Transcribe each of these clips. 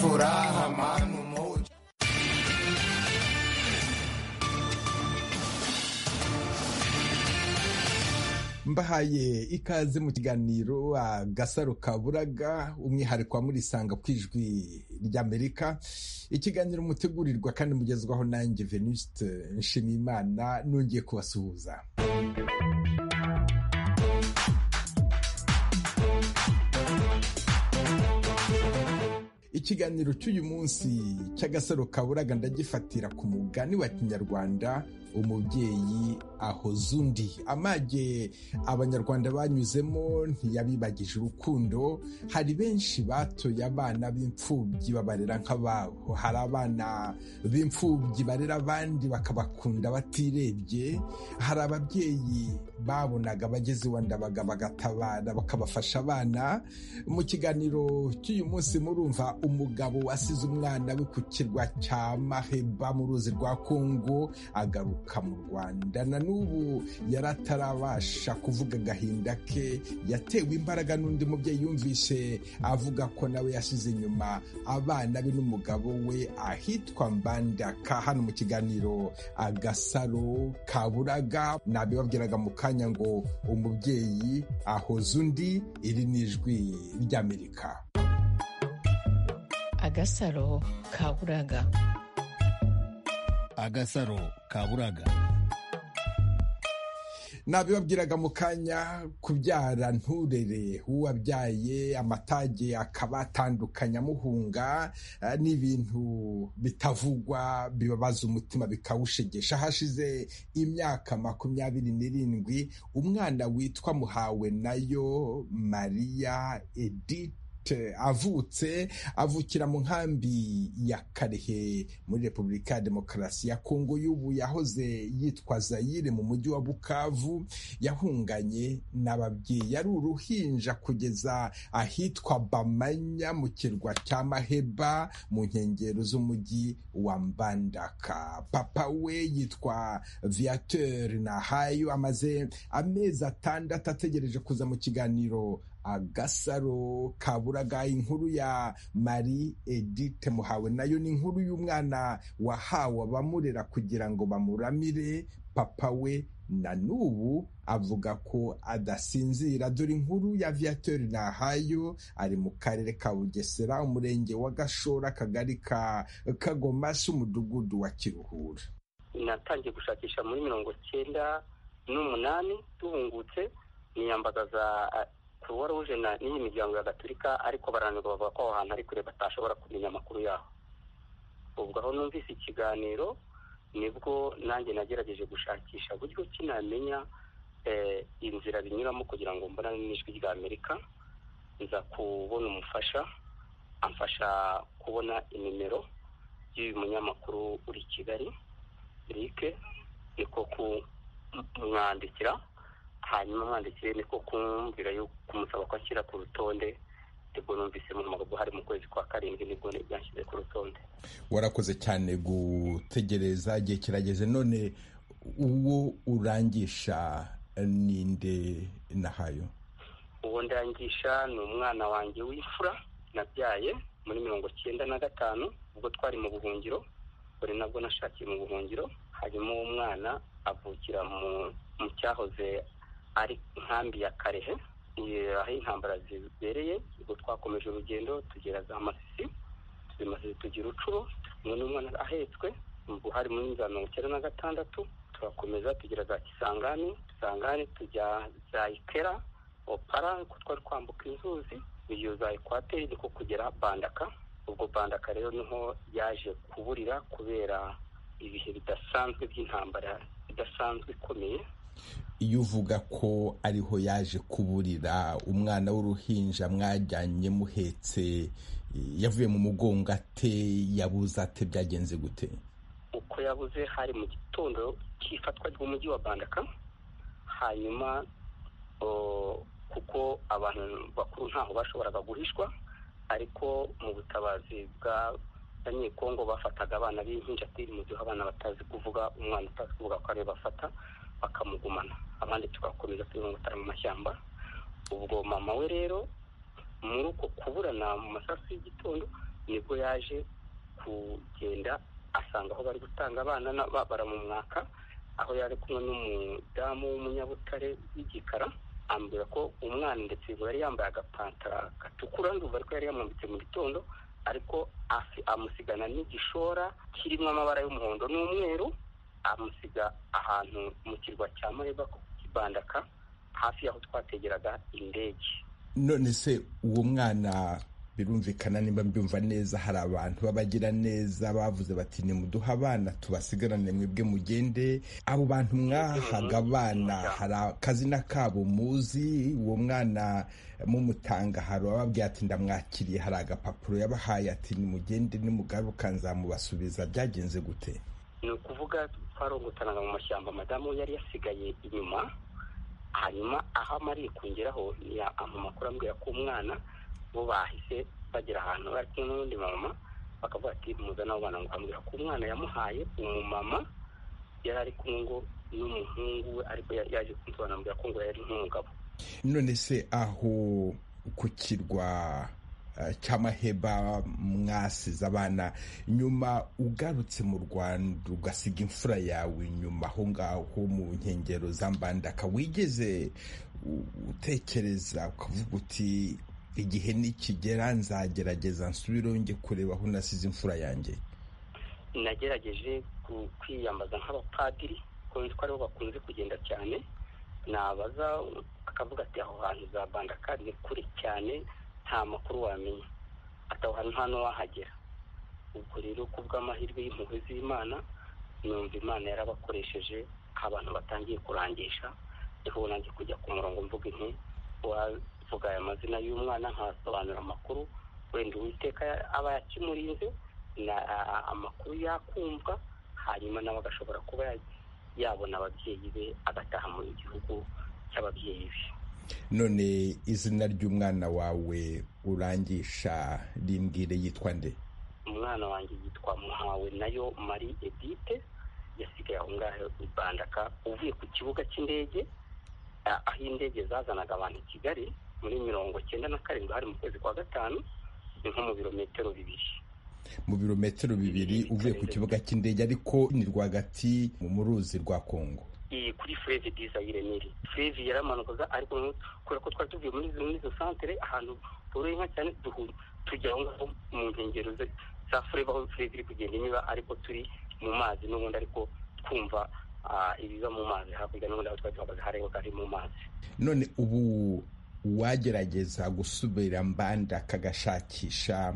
furaha manu moja. mbahaye ikaze mu kiganiro agasaro kaburaga umwihariko wa murisanga ku ijwi ry'amerika ikiganiro mutegurirwa kandi mugezwaho nanjye venuste nshimiyimana nongeye kubasuhuza ikiganiro cy'uyu munsi cy'agasaro kaburaga ndagifatira ku mugani wa kinyarwanda umubyeyi ahoza undi amage abanyarwanda banyuzemo ntiyabibagije urukundo hari benshi batoye abana b'imfubyi babarera nk'ababo hari abana b'imfubyi barera abandi bakabakunda batirebye hari ababyeyi babonaga abageze iwa ndabaga bagatabara bakabafasha abana mu kiganiro cy'uyu munsi murumva umugabo wasize umwana we ku kirwa cya maheba mu ruzi rwa kongo agaruka mu rwanda na n'ubu yari atarabasha kuvuga agahinda ke yatewe imbaraga n'undi mubyeyi yumvise avuga ko nawe yasize inyuma abana be n'umugabo we ahitwa mbandaka hano mu kiganiro agasaro kaburaga nabibabwiraga mu kanya ngo umubyeyi ahoza undi iri ni ijwi ry'amerika agasaro kaburaga agasaro kaburaga nabibabwiraga mu kanya kubyara nturere uwabyaye amatage akabatandukanya amuhunga eh, ni ibintu bitavugwa bibabaza umutima bikawushegesha hashize imyaka makumyabiri n'irindwi umwana witwa muhawe nayo mariya edith Duterte avutse avukira mu nkambi ya Karehe muri Repubulika ya Demokarasi ya Kongo y'ubu yahoze yitwa Zaire mu mujyi wa Bukavu yahunganye n'ababyeyi yari uruhinja kugeza ahitwa Bamanya mu kirwa cya Maheba mu nkengero z'umujyi wa Mbandaka papa we yitwa Viateur Nahayo amaze amezi atandatu ategereje kuza mu kiganiro agasaro kaburaga inkuru ya Marie Edith Muhawe nayo ni inkuru y'umwana wahawe abamurera kugira ngo bamuramire papa we na n'ubu avuga ko adasinzira dore inkuru ya viateur nahayo ari mu karere ka bugesera umurenge wa gashora akagari ka kagomasi umudugudu wa kiruhura natangiye gushakisha muri mirongo cyenda n'umunani duhungutse niyambagaza kuruwa ruje na n'iyi miryango ya gaturika ariko barananirwa bavuga ko aho hantu ari kure batashobora kumenya amakuru yaho ubwo aho numvise ikiganiro nibwo nanjye nagerageje gushakisha uburyo ki namenya inzira binyuramo kugira ngo mbonane n'ijwi rya amerika nza kubona umufasha amfasha kubona inimero y'uyu munyamakuru uri kigali rike niko kumwandikira hanyuma mwandikire niko kumubwira yo kumusaba ko ashyira ku rutonde nibwo numvise mu magambo hari mu kwezi kwa karindwi nibwo byashyize ku rutonde warakoze cyane gutegereza igihe kirageze none uwo urangisha ninde nahayo uwo ndangisha ni umwana wanjye w'imfura nabyaye muri mirongo cyenda na gatanu ubwo twari mu buhungiro buri nabwo nashakiye mu buhungiro hanyuma uwo mwana avukira mu cyahoze ari nkambi ya karehe aho intambara zibereye ubwo twakomeje urugendo tugera za masisi tuzi masisi tugira ucuro umwe n'umwana ahetswe ubwo hari muri za mirongo icyenda na gatandatu turakomeza tugera za kisangani kisangani tujya za ikera opara ko twari kwambuka inzuzi iyo za ekwateri niko kugera bandaka ubwo bandaka rero niho yaje kuburira kubera ibihe bidasanzwe by'intambara idasanzwe ikomeye iyo uvuga ko ariho yaje kuburira umwana w'uruhinja mwajyanye muhetse yavuye mu mugongo ate yabuze ate byagenze gute uko yabuze hari mu gitondo cy'ifatwa ry'umujyi wa bandaka hanyuma kuko abantu bakuru ntaho bashoboraga guhishwa ariko mu butabazi bwa abanyekongo bafataga abana b'impinjatiri mu gihe abana batazi kuvuga umwana utazi kuvuga ko ariyo bafata bakamugumana abandi tugakomeza turi mu mashyamba ubwo mama we rero muri uko kuburana mu masasu y'igitondo nibwo yaje kugenda asanga aho bari gutanga abana na- ba- baramumwaka aho yari kumwe n'umudamu w'umunyabutare w'igikara ambwira ko umwana ndetse ngo yari yambaye agapantara gatukura ndumva ariko yari yamwambitse mu gitondo ariko afi- amusigana n'igishora kirimo amabara y'umuhondo n'umweru amusiga ahantu mu kirwa cya mareba ku kibandaka hafi y'aho twategeraga indege none se uwo mwana birumvikana nimba mbyumva neza hari abantu b'abagira neza bavuze bati nimuduhe abana tubasigarane mwebwe mugende abo bantu mwahaga abana hari akazina kabo muzi uwo mwana mumutanga hari ababwiye ati ndamwakiriye hari agapapuro yabahaye ati nimugende nimugaruka nzamubasubiza byagenze gute ni ukuvuga twarongotanaga mu mashyamba madamu we yari yasigaye inyuma hanyuma aho amariye kongeraho ama makuru ambwira ko umwana bo bahise bagera ahantu bari kumwe n'undi mama bakavuga ati muzana abo bana ngo ambwira ko umwana yamuhaye umumama yari ari kumwe ngo n'umuhungu we ariko yari yaje kunsobanurira ko ngo yari nk'umugabo none se aho ku kirwa eh, cy'amaheba mwasize abana nyuma ugarutse mu rwanda ugasiga imfura yawe nyuma aho ngaho mu nkengero za mbandaka wigeze u- utekereza ukavuga uti igihe nikigera nzagerageza nsubireho njye kureba aho nasize imfura yanjye nagerageje ku- kwiyambaza nk'abapadiri kuko ko aribo bakunze kugenda cyane nabaza akavuga ati aho hantu za bandaka ni kure cyane nta makuru wamenya ati aho hantu nta n'uwahagera ubwo rero ku bw'amahirwe y'impuhwe z'imana numva imana yarabakoresheje aho abantu batangiye kurangisha niho nanjye kujya ku murongo mvuga inti wavuga aya mazina y'umwana nkasobanura amakuru wenda uwiteka aba yakimurinze na a- amakuru yakumva hanyuma nawe agashobora kuba ya- yabona ababyeyi be agataha mu gihugu cy'ababyeyi be none izina ry'umwana wawe urangisha rimbwire yitwa nde umwana wanjye yitwa muhawe nayo marie edite yasigaye aho ngaho i bandaka uvuye ku kibuga cy'indege a- aho indege zazanaga abantu i kigali muri mirongo cyenda na karindwi hari mu kwezi kwa gatanu ni nko mu birometero bibiri mu birometero bibiri uvuye ku kibuga cy'indege ariko ni rwagati mu ruzi rwa kongo iyi kuri Fleve Desire Miri Fleve yaramanukaga ariko noneho kubera ko twari tuvuye muri izo muri izo santere ahantu boroye inka cyane duhu- tujya aho ngaho mu nkengero ze- za Fleve aho Fleve iri kugenda inyura ariko turi mu mazi n'ubundi ariko twumva ah, ibiza mu mazi hakurya n'ubundi aho twari duhagaze hareba ari mu mazi none ubu uwagerageza gusubira mbanda akagashakisha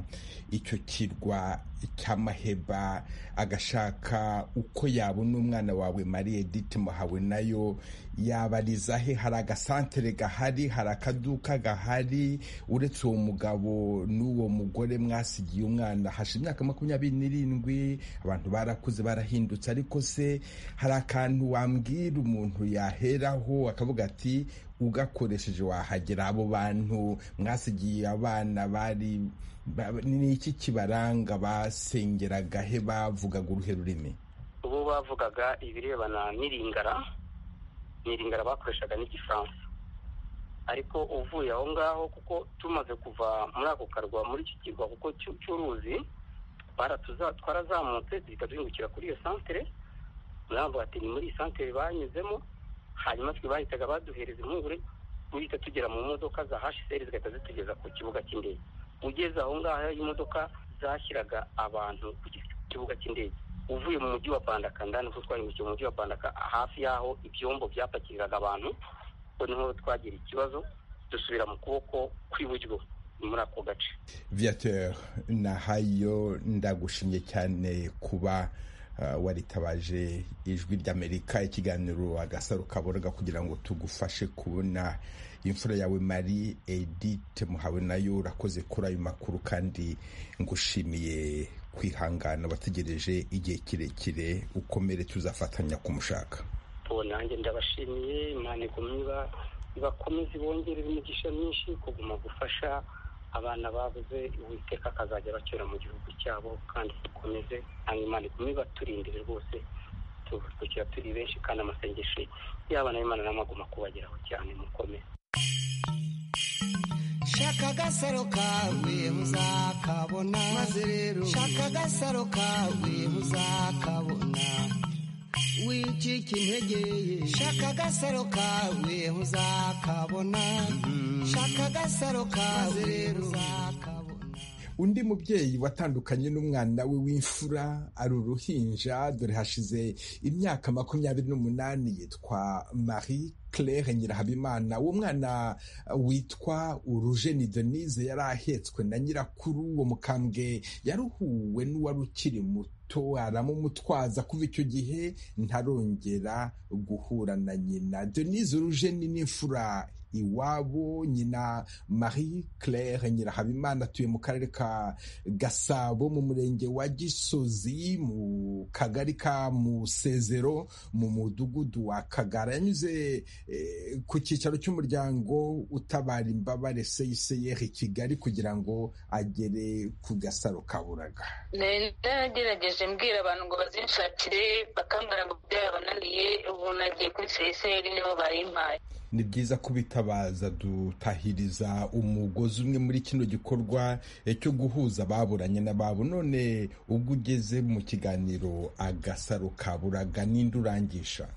icyo kirwa cy'amaheba agashaka uko yabona umwana wawe marie edite muhawe nayo yabariza he hari agasantere gahari hari akaduka gahari uretse uwo mugabo n'uwo mugore mwasigiye umwana hashize imyaka makumyabiri n'irindwi abantu barakuze barahindutse ariko se hari akantu wambwira umuntu yaheraho akavuga ati ugakoresheje wahagera abo bantu mwasigiye abana bari ba- ni iki kibaranga basengeraga he bavugaga uruhe rurimi ubu bavugaga ibirebana n'iringara n'iringara bakoreshaga n'igifaransa ariko uvuye aho ngaho kuko tumaze kuva muri ako karwa muri iki kirwa kuko cy'u- cy'uruzi baratuza- twarazamutse duhita duhingukira kuri iyo santere baravuga ati ni muri iyi santere banyuzemo hanyuma twe bahitaga baduhereza impungure duhita tugera mu modoka za hsr zigahita zitugeza ku kibuga cy'indege ugeze aho ngaho imodoka zashyiraga abantu ku ki- kibuga cy'indege uvuye mu mujyi wa bandaka ndani kuko twahindukiye mu mujyi wa bandaka hafi y'aho ibyombo byapakiriraga abantu ko niho twagira ikibazo dusubira mu kuboko kw'iburyo muri ako gace viateur nahayo ndagushimye cyane kuba uh, waritabaje ijwi ry'amerika ikiganiro agasaro kaboroga kugira ngo tugufashe kubona imfura yawe marie edite muhawe nayo urakoze kuri ayo makuru kandi ngushimiye kwihangana wategereje igihe kirekire ukomere tuzafatanya kumushaka bo nanjye ndabashimiye imana igumye iba- ibakomeze ibongerere imigisha myinshi kuguma gufasha abana babuze uwiteka akazajya bacyura mu gihugu cyabo kandi dukomeze hanyuma imana igumye ibaturindire rwose tubukira turi benshi kandi amasengesho y'abana b'imana n'amaguma kubageraho cyane mukomeze shaka agasaro kawe muzakabona maze rero shaka agasaro kawe muzakabona wicika integeye shaka agasaro kawe muzakabona shaka agasaro kawe rero muzakabona undi mubyeyi watandukanye n'umwana we w'imfura ari uruhinja dore hashize imyaka makumyabiri n'umunani yitwa marie claire nyirahabimana uwo mwana witwa urujeni denise yari ahetswe na nyirakuru uwo mukambwe yaruhuwe n'uwari ukiri muto aramumutwaza kuva icyo gihe ntarongera guhura na nyina denise urujeni n'imfura iwabo nyina marie claire nyirahabimana atuye mu karere ka gasabo mu murenge wa gisozi mu kagari ka musezero mu mudugudu wa kagara yanyuze ku cyicaro cy'umuryango utabara imbabare seyiseyeri i kigali kugira ngo agere ku gasaro kaburaga nagerageje mbwira abantu ngo bazinshakire bakambara ngo byabananiye ubu nagiye kuri seyiseri nibo bayimpaye ni byiza kubitabaza dutahiriza umugozi umwe muri kino gikorwa eh, cyo guhuza ababuranye n'ababo none ubwo ugeze mu kiganiro agasaro kaburaga ninde urangisha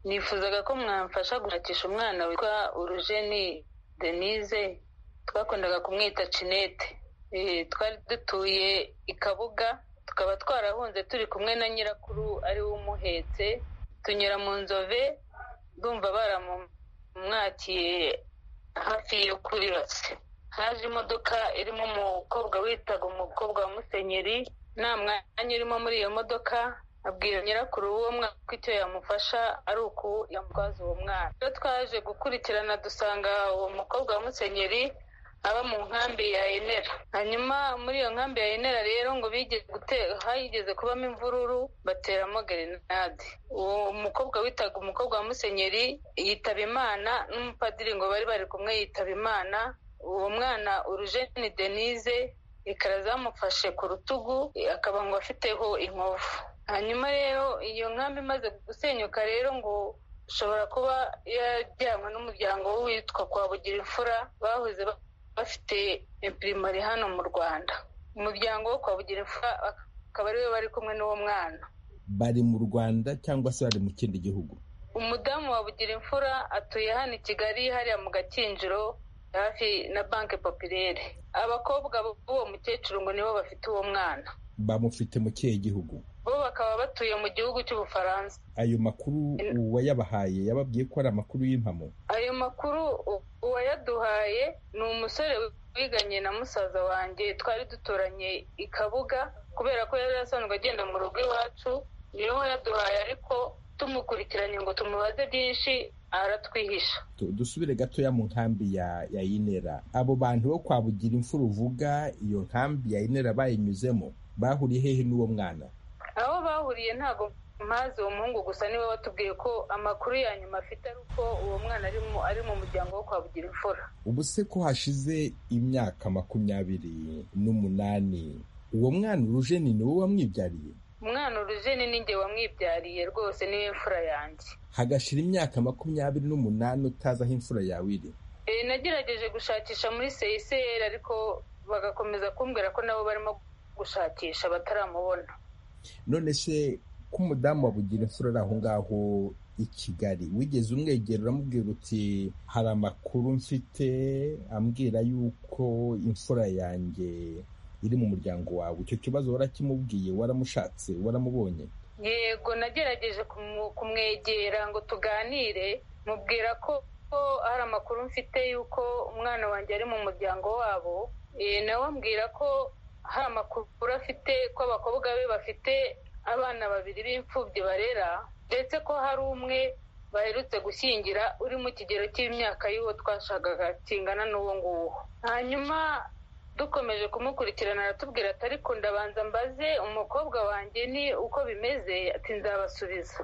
nifuzaga ko mwamfasha gushakisha umwana witwa urujeni denise twakundaga kumwita cinete Eh, twari dutuye i kabuga tukaba twarahunze turi kumwe na nyirakuru ari we umuhetse tunyura mu nzove ndumva baramumwakiye hafi yo kuri rase haje imodoka irimo umukobwa witaga umukobwa wa musenyeri nta mwanya urimo muri iyo modoka abwira nyirakuru w'uwo mwana ko icyo yamufasha ari uku yamutwaza uwo mwana iyo twaje gukurikirana dusanga uwo mukobwa wa musenyeri aba mu nkambi ya enera hanyuma muri iyo nkambi ya enera rero ngo bigeze gute- hayigeze kubamo imvururu bateramo gerenade uwo mukobwa witaga umukobwa wa musenyeri yitaba imana n'umupadiri ngo bari bari kumwe yitaba imana uwo mwana urujeni denise ikara zamufashe ku rutugu akaba ngo afiteho inkovu hanyuma rero iyo nkambi imaze gusenyuka rero ngo ushobora kuba yajyanwe n'umuryango w'uwitwa kwa bugira imfura bahoze ba- bafite impirimari hano mu rwanda umuryango wo kwa bugira imfura akaba ariwe bari kumwe n'uwo mwana bari mu rwanda cyangwa se bari mu kindi gihugu umudamu wa bugira imfura atuye hano i kigali hariya mu gakinjiro hafi na banki popirere abakobwa b'uwo mukecuru ngo nibo bafite uwo mwana bamufite mu kihe gihugu bo bakaba batuye mu gihugu cy'ubufaransa ayo makuru uwayabahaye yababwiye ko ari amakuru y'impamo ayo makuru u- uwayaduhaye ni umusore wiganye na musaza wanjye twari duturanye i kabuga kubera ko yari asanzwe agenda mu rugo iwacu niwe wayaduhaye ariko tumukurikiranye ngo tumubaze byinshi aratwihisha Tu- dusubire gatoya mu nkambi ya ya inera abo bantu bo kwa bugira imfura uvuga iyo nkambi ya inera bayinyuzemo bahuriye hehe n'uwo mwana aho bahuriye ntabwo mpazi uwo muhungu gusa niwe watubwiye ko amakuru ya nyuma afite ari uko uwo mwana ari mu- ari mu muryango wo kwa bugira imfura ubu se ko hashize imyaka makumyabiri n'umunani uwo mwana urujeni ni wowe wamwibyariye umwana urujeni ni njye wamwibyariye rwose niwe mfura yanjye hagashira imyaka makumyabiri n'umunani utazi aho imfura yawe iri Eh, nagerageje gushakisha muri seyiseri ariko bagakomeza kumbwira ko nabo barimo gushakisha bataramubona none se ko umudamu wabugira imfura ari aho ngaho i kigali wigeze umwegera uramubwira uti hari amakuru mfite ambwira yuko imfura yanjye iri mu muryango wawe icyo kibazo warakimubwiye waramushatse waramubonye yego nagerageje kumu- kumwegera ngo tuganire mubwira ko ko hari amakuru mfite y'uko umwana wanjye ari mu muryango wabo Eh, nawe ambwira ko hari amakuru afite ko abakobwa be bafite abana babiri b'imfubyi barera ndetse ko hari umwe baherutse gushyingira uri mu kigero cy'imyaka y'uwo twashakaga kingana n'uwo nguwo hanyuma dukomeje kumukurikirana aratubwira ati ariko ndabanza mbaze umukobwa wanjye ni uko bimeze ati nzabasubiza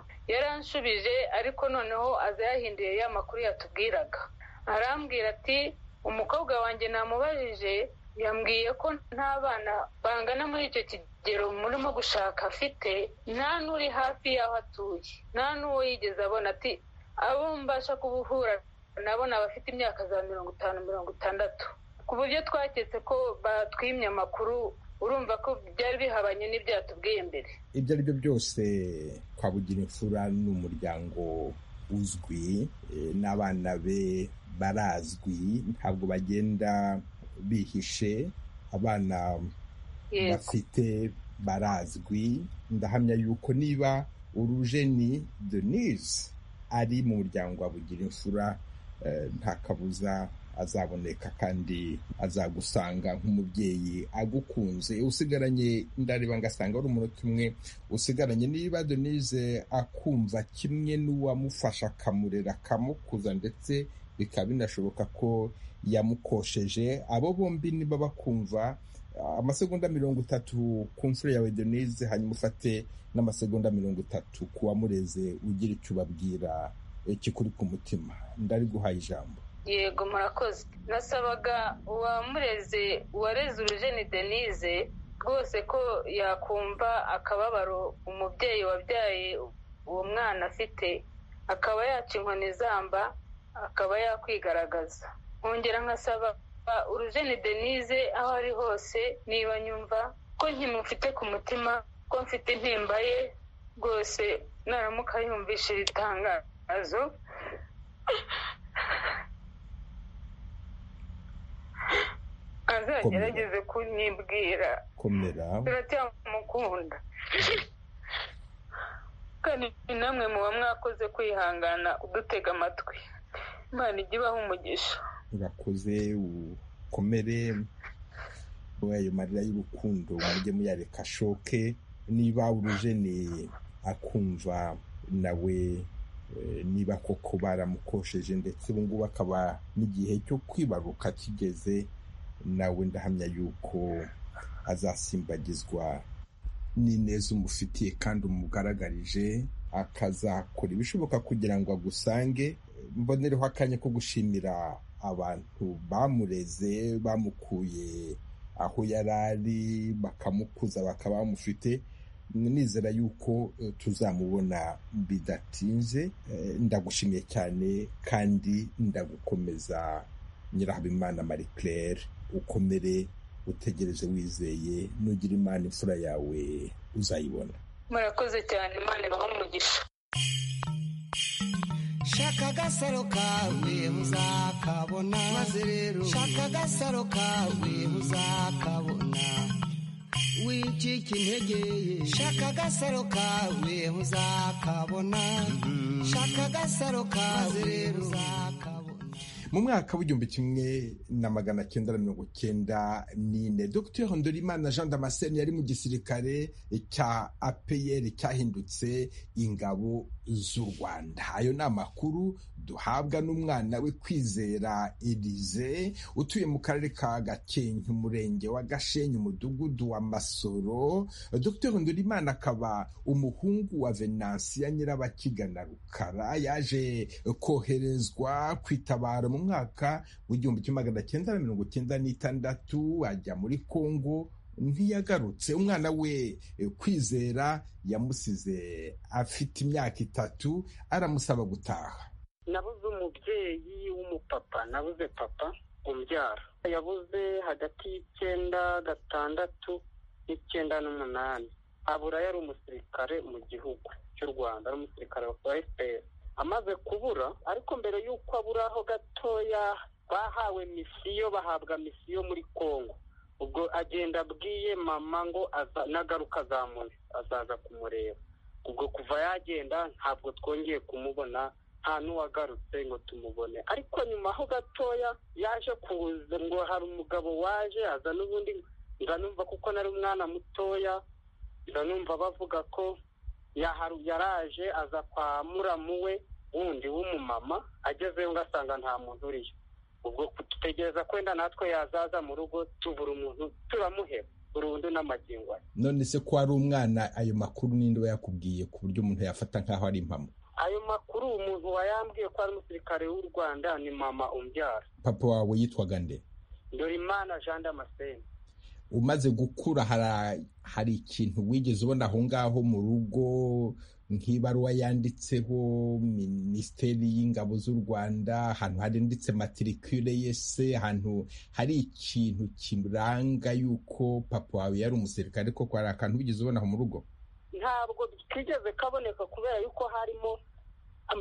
yaranshubije ariko noneho aza yahinduye ya makuru yatubwiraga arambwira ati umukobwa wanjye namubajije yambwiye ko nta bana bangana muri icyo kigero murimo gushaka afite nta n'uri hafi y'aho atuye nta n'uwo yigeze abona ati abo mbasha kubuhura nabo ni abafite imyaka za mirongo itanu mirongo itandatu ku buryo twaketse ko batwimye amakuru urumva ko byari bihabanye n'ibyatubwiye mbere ibyo ari byo byose kwabugira imfura ni umuryango uzwi eh, n'abana be barazwi ntabwo bagenda bihishe abana yego bafite barazwi ndahamya yuko niba urujeni denise ari mu muryango wa bugira imfura eh, nta kabuza azaboneka kandi azagusanga nk'umubyeyi agukunze usigaranye ndareba ngasanga ari umunota umwe usigaranye niba denise akumva kimwe n'uwamufasha akamurera akamukuza ndetse bikaba binashoboka ko yamukosheje abo bombi niba bakumva amasegonda mirongo itatu ku mfura yawe denise hanyuma ufate n'amasegonda mirongo itatu ku wamureze ugira icyo ubabwira eh, kikuri ku mutima ndari guhaye ijambo yego murakoze nasabaga uwamureze uwareze urujeni denise rwose ko yakumva akababaro umubyeyi wabyaye uwo mwana afite akaba yaca inkoni izamba akaba yakwigaragaza nkongera nkasaba urujeni denise aho ari hose niba nyumva ko nkimufite ku mutima ko mfite intimba ye rwose naramuka yumvishe iri tangazo azagerageze kunyibwira komera turacyamukunda kandi namwe muba mwakoze kwihangana udutega amatwi imana ijya ibaha umugisha urakoze ukomere muri ayo marira y'urukundo mujye muyareka ashoke niba urujeni akumva nawe eh, niba koko baramukosheje ndetse ubu ngubu akaba n'igihe cyo kwibaruka kigeze nawe ndahamya yuko azasimbagizwa n'ineza umufitiye kandi umugaragarije akazakora ibishoboka kugira ngo agusange mbonereho akanya ko gushimira abantu bamureze bamukuye aho yari ari bakamukuza bakaba bamufite nizera yuko eh, tuzamubona bidatinze Eh, ndagushimiye cyane kandi ndagukomeza nyirahabimana marie claire ukomere utegereze wizeye nugira imana imfura yawe uzayibona murakoze cyane imana ibaha umugisha shaka agasaro kawe uzakabona maze rero shaka agasaro kawe uzakabona wicika intege ye shaka agasaro kawe uzakabona shaka agasaro kawe rero uzakabona mu mwaka w'igihumbi kimwe na magana cyenda na mirongo cyenda n'ine dr ndorimana jean damascene yari mu gisirikare cya apr cyahindutse ingabo z'u rwanda ayo ni amakuru duhabwa n'umwana we kwizera elize utuye mu karere ka gakenke umurenge wa gashenyi umudugudu wa masoro dr ndorimana akaba umuhungu wa venansiya nyirabakigana rukara yaje koherezwa kwitabara mu mwaka w'igihumbi kimwe magana cyenda na mirongo cyenda n'itandatu ajya muri kongo ntiyagarutse umwana we eh, kwizera yamusize afite imyaka itatu aramusaba gutaha nabuze umubyeyi w'umupapa nabuze papa umbyara yabuze hagati y'icyenda gatandatu n'icyenda n'umunani abura yari umusirikare mu gihugu cy'u rwanda ari umusirikare wa fpr amaze kubura ariko mbere y'uko aburaho gatoya bahawe misiyo bahabwa misiyo muri congo ubwo agenda abwiye mama ngo aza- nagaruka azamure azaza kumureba ubwo kuva yagenda ntabwo twongeye kumubona nta n'uwagarutse ngo tumubone ariko nyuma aho gatoya yaje kuza ngo hari umugabo waje aza n'ubundi ndanumva kuko nari umwana mutoya ndanumva bavuga ko yaharu yaraje aza kwa muramu we wundi w'umumama agezeyo ugasanga nta muntu uriyo ubwo dutegereza kwenda natwe yazaza mu rugo tubura umuntu turamuheba burundu n'amagingo aya none se ko ari umwana ayo makuru ninde we yakubwiye ku buryo umuntu yafata nk'aho ari impamo ayo makuru umuntu wayambwiye ko ari umusirikare w'u rwanda ni mama umbyara papa wawe yitwaga nde dore imana jean damascene umaze gukura hari, hari ikintu wigeze ubona aho ngaho mu rugo nk'ibaruwa yanditseho minisiteri y'ingabo z'u rwanda ahantu handitse matirikire yese ahantu hari ikintu kiranga yuko papa wawe yari umusirikare koko hari akantu wigeze ubona mu rugo ntabwo kigeze kaboneka kubera yuko harimo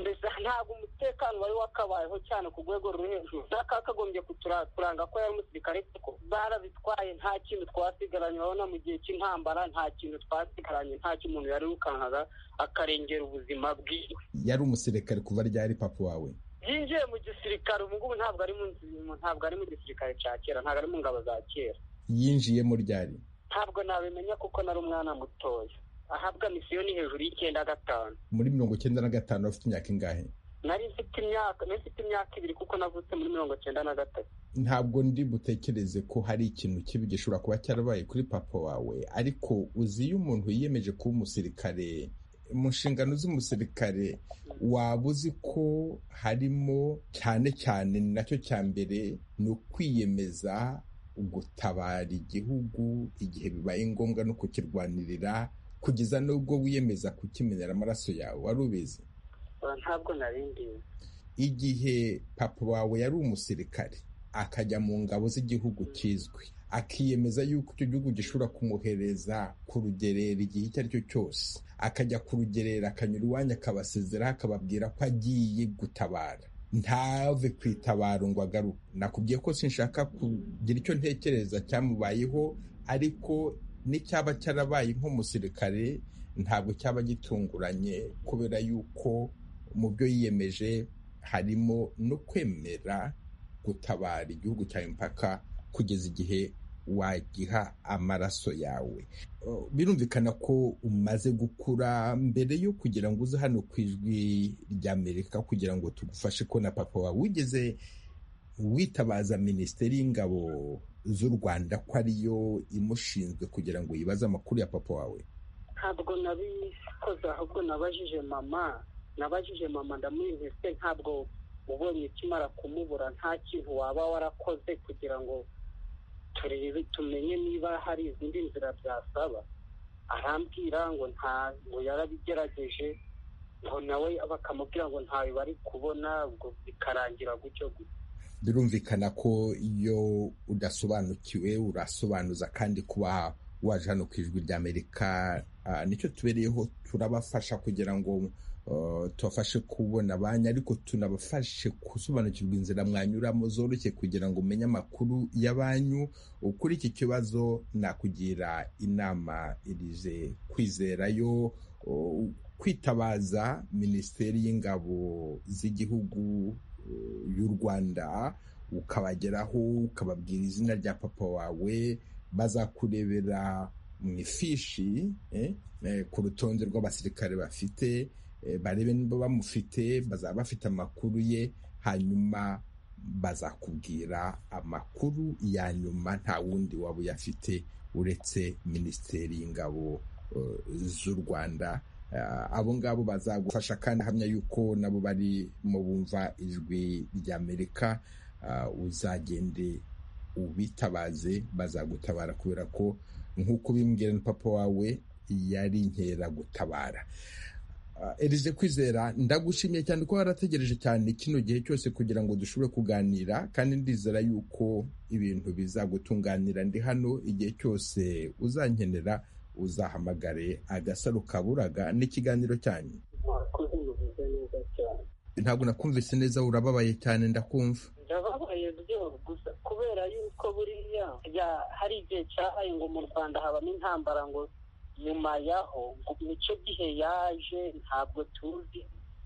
mbese ntabwo umutekano wari wakabayeho cyane ku rwego ruri hejuru kakagombye kuturanga ko yari umusirikare kuko barazitwaye nta kintu twasigaranye urabona mu gihe cy'intambara nta kintu twasigaranye nta kintu umuntu yarirukankaga akarengera ubuzima bwiwe yari umusirikare kuva ryari papa wawe yinjiye mu gisirikare ubu ngubu ntabwo ari mu ntabwo ari mu gisirikare cya kera ntabwo ari mu ngabo za kera yinjiyemo ryari ntabwo nabimenya kuko nari umwana mutoya ahabwa misiyo ni hejuru y'icyenda gatanu muri mirongo icyenda na gatanu bafite imyaka ingahe nari mfite imyaka nari mfite imyaka ibiri kuko navutse muri mirongo icyenda na gatatu ntabwo ndi butekereze ko hari ikintu kibi gishobora kuba cyarabaye kuri papa wawe ariko uzi iyo umuntu yiyemeje kuba umusirikare mu nshingano z'umusirikare waba uzi ko harimo cyane cyane ni nacyo cya mbere ni ukwiyemeza gutabara igihugu igihe bibaye ngombwa no kukirwanirira kugeza n'ubwo wiyemeza kukimenera amaraso yawe wari ubizi ntabwo nari ndizi igihe papa wawe yari umusirikare akajya mu ngabo z'igihugu kizwi akiyemeza yuko icyo gihugu gishobora kumuhereza kurugerera igihe icyo ari cyo cyose akajya kurugerera akanyura iwanyu akabasezeraho akababwira ko agiye gutabara ntave ku itabaro ngo agaruke nakubwiye ko sinshaka kugira icyo ntekereza cyamubayeho ariko n'icyaba cyarabaye nk'umusirikare ntabwo cyaba gitunguranye kubera yuko mu byo yiyemeje harimo no kwemera gutabara igihugu cyawe impaka kugeza igihe wagiha amaraso yawe birumvikana ko umaze gukura mbere yo kugira ngo uze hano ku ijwi ry'amerika kugira ngo tugufashe kubona papa wawe wigeze witabaza minisiteri y'ingabo z'u rwanda ko ariyo imushinzwe kugira ngo yibaze amakuru ya papa wawe ntabwo nabikoze ahubwo nabajije mama nabajije mama ndamubwira se ntabwo ubonye ikimara kumubura nta kintu waba warakoze kugira ngo turebe tumenye niba hari izindi nzira byasaba arambwira ngo ntabwo yarabigerageje ngo nawe bakamubwira ngo ntawe bari kubona ubwo bikarangira gutyo gusa birumvikana ko iyo udasobanukiwe urasobanuza kandi kuba waje hano ku ijwi ry'amerika nicyo tubereyeho turabafasha kugira ngo tubafashe kubona abanya ariko tunabafashe gusobanukirwa inzira mwanyuramo zoroshye kugira ngo umenye amakuru y'abanyu kuri iki kibazo nakugira inama irize kwizerayo kwitabaza minisiteri y'ingabo z'igihugu y'u rwanda ukabageraho ukababwira izina rya papa wawe bazakurebera mu ifishi ku rutonde rw'abasirikare bafite barebe niba bamufite bazaba bafite amakuru ye hanyuma bazakubwira amakuru ya nyuma nta wundi waba uyafite uretse minisiteri y'ingabo z'u rwanda abo ngabo bazagufasha kandi ahamya yuko nabo bari mu bumva ijwi ry'amerika uzagende ubitabaze bazagutabara kubera ko nk'uko bimbwira na papa wawe yari nkera gutabara erize kwizera ndagushimiye cyane ko warategereje cyane kino gihe cyose kugira ngo dushobore kuganira kandi ndizera yuko ibintu bizagutunganira ndi hano igihe cyose uzankenera uzahamagare agasaro kaburaga n'ikiganiro cyanyu ntabwo nakumvise neza urababaye cyane ndakumva ndababaye rwose gusa kubera yuko buriya hari igihe cyabaye ngo mu rwanda habamo intambara ngo nyuma yaho nicyo gihe yaje ntabwo tuzi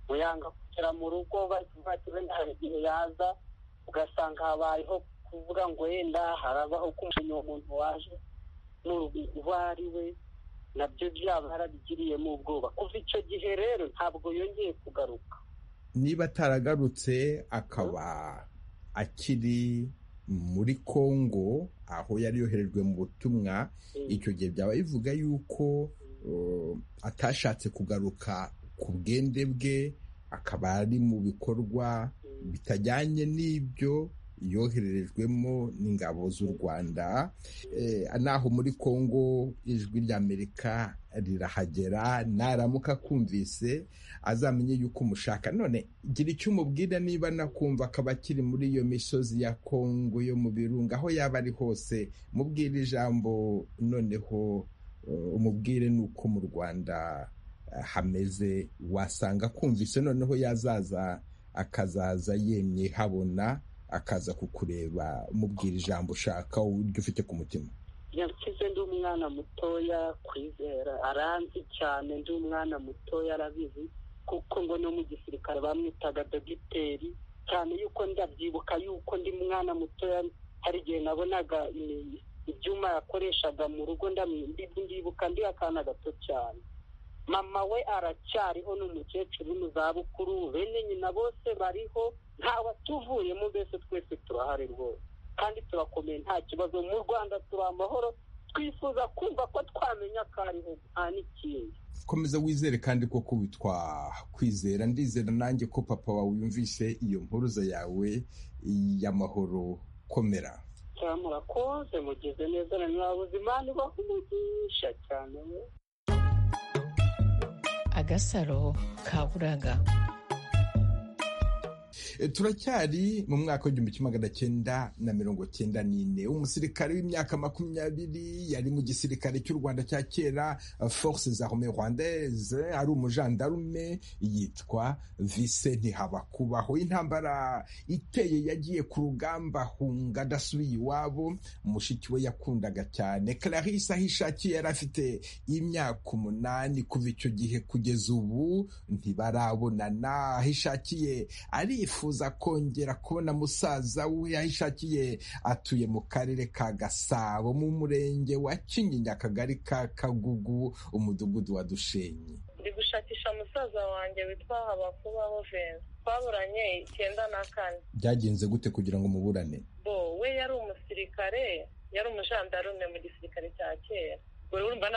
ngo yanga kugera mu rugo bakibaza hari igihe yaza ugasanga habayeho kuvuga ngo yenda harabaho kumenya uwo muntu waje n'uwo ari we nabyo byaba barabigiriyemo ubwoba kuva icyo gihe rero ntabwo yongeye kugaruka niba ataragarutse akaba akiri muri kongo aho yari yoherejwe mu butumwa icyo gihe byaba bivuga yuko atashatse kugaruka ku bwende bwe akaba ari mu bikorwa bitajyanye n'ibyo yohererejwemo n'ingabo z'u rwanda naho muri congo ijwi ry'amerika rirahagera naramuka akumvise azamenye yuko umushaka none gira icyo umubwira niba nakumva akaba akiri muri iyo misozi ya congo yo mu birunga aho yaba ari hose mubwire ijambo noneho umubwire nuko mu rwanda hameze wasanga akumvise noneho yazaza akazaza yemye habona akaza kukureba umubwira ijambo ushaka uburyo ufite ku mutima nyakize ndi umwana mutoya kwizera aranzi cyane ndi umwana mutoya arabizi kuko ngo no mu gisirikare bamwitaga dogiteri cyane yuko ndabyibuka yuko ndi umwana mutoya hari igihe nabonaga ibyuma yakoreshaga mu rugo ndibuka ndi akana gato cyane mama we aracyariho n'umukecuru zabukuru bene nyina bose bariho ntawe tuvuyemo mbese twese turahari rwose kandi turakomeye nta kibazo mu rwanda turi amahoro twifuza kumva ko twamenya ko ariho nta n'ikindi komeza wizere kandi koko witwa kwizera ndizera nanjye ko papa wawe yumvise iyo mpuruza yawe y'amahoro komera cyane murakoze mugeze neza na mwabuze imana ibaha umugisha cyane we agasaro ka buraga turacyari mu mwaka w'igihumbi kimwe magana cyenda na mirongo cyenda n'ine umusirikare w'imyaka makumyabiri yari mu gisirikare cy'u rwanda cya kera force za rome rwandaise ari umujandarume yitwa vise ntihabakubaho intambara iteye yagiye ku rugamba hunga adasubiye iwabo mushiki we yakundaga cyane clarisse aho ishakiye yari afite imyaka umunani kuva icyo gihe kugeza ubu ntibarabonana aho ishakiye arifuza yifuza kongera kubona musaza we yayishakiye atuye mu karere ka gasabo mu murenge wa kinyinya akagari ka kagugu umudugudu wa dushenyi ndi gushakisha musaza wanjye witwa habakubaho venzi twaburanye icyenda na kane byagenze gute kugira ngo muburane bo we yari umusirikare yari umujandarume mu gisirikare cya kera urumva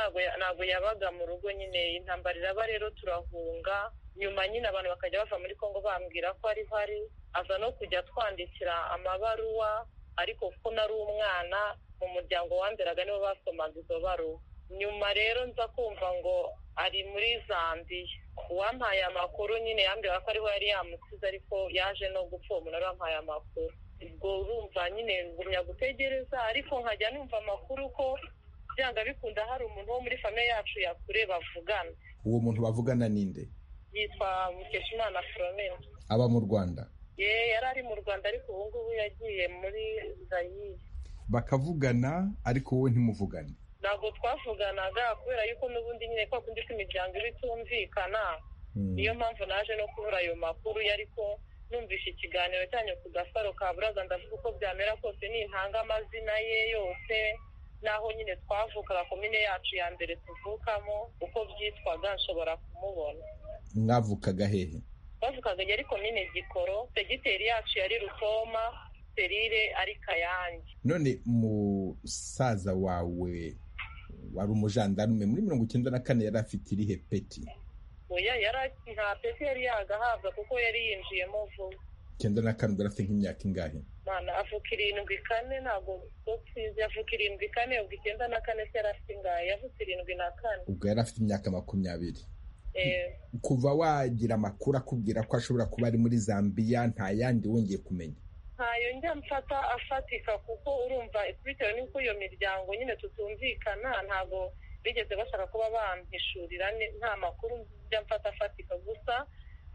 ntabwo yabaga mu rugo nyine intambara iraba rero turahunga nyuma nyine abantu bakajya bava muri congo bambwira ko ari hari aza no kujya twandikira amabaruwa ariko kuko nari umwana mu muryango wanderaga nibo basomaga izo baruwa nyuma rero nza kumva ngo ari muri zambiya uwampaye amakuru nyine yambwira ko ariho yari yamusize ariko yaje no gupfa uwo munara wampaye amakuru ubwo urumva nyine ngumya gutegereza ariko nkajya numva amakuru ko byanga bikunda hari umuntu wo muri famiye yacu yakure bavugana uwo muntu bavugana ninde yitwa mukeshimana foromeni aba mu rwanda ye yari ari mu rwanda ariko ubu ngubu yagiye muri zayire bakavugana ariko wowe ntimuvugane ntabwo twavuganaga kubera yuko n'ubundi nyine kwa kundi ko imiryango iba itumvikana niyo mpamvu naje no kubura ayo makuru ariko numvise ikiganiro cyanyu ku gasaro ka buraza ndavuga uko byamera kose nintanga amazina ye yose n'aho nyine twavukaga komine yacu ya mbere tuvukamo uko byitwaga nshobora kumubona mwavukaga hehe bavukaga yari komine gikoro segiteri yacu yari rukoma serire ari kayange none musaza wawe wari umujandarume muri mirongo icyenda na kane yari afite irihe peti oya yari nta peti yari yagahabwa kuko yari yinjiyemo vuba icyenda na kane ubwo afite nk'imyaka ingahe mana avuka irindwi kane ntabwo tuzi avuka irindwi kane ubwo icyenda na kane se yari afite ingahe yavuka irindwi na kane ubwo yari afite imyaka makumyabiri kuva wagira amakuru akubwira ko ashobora kuba ari muri zambiya nta yandi wongeye kumenya ntayo njya mfata afatika kuko urumva bitewe n'uko iyo miryango nyine tutumvikana ntabwo bigeze bashaka kuba bampishurira nta makuru njya mfata afatika gusa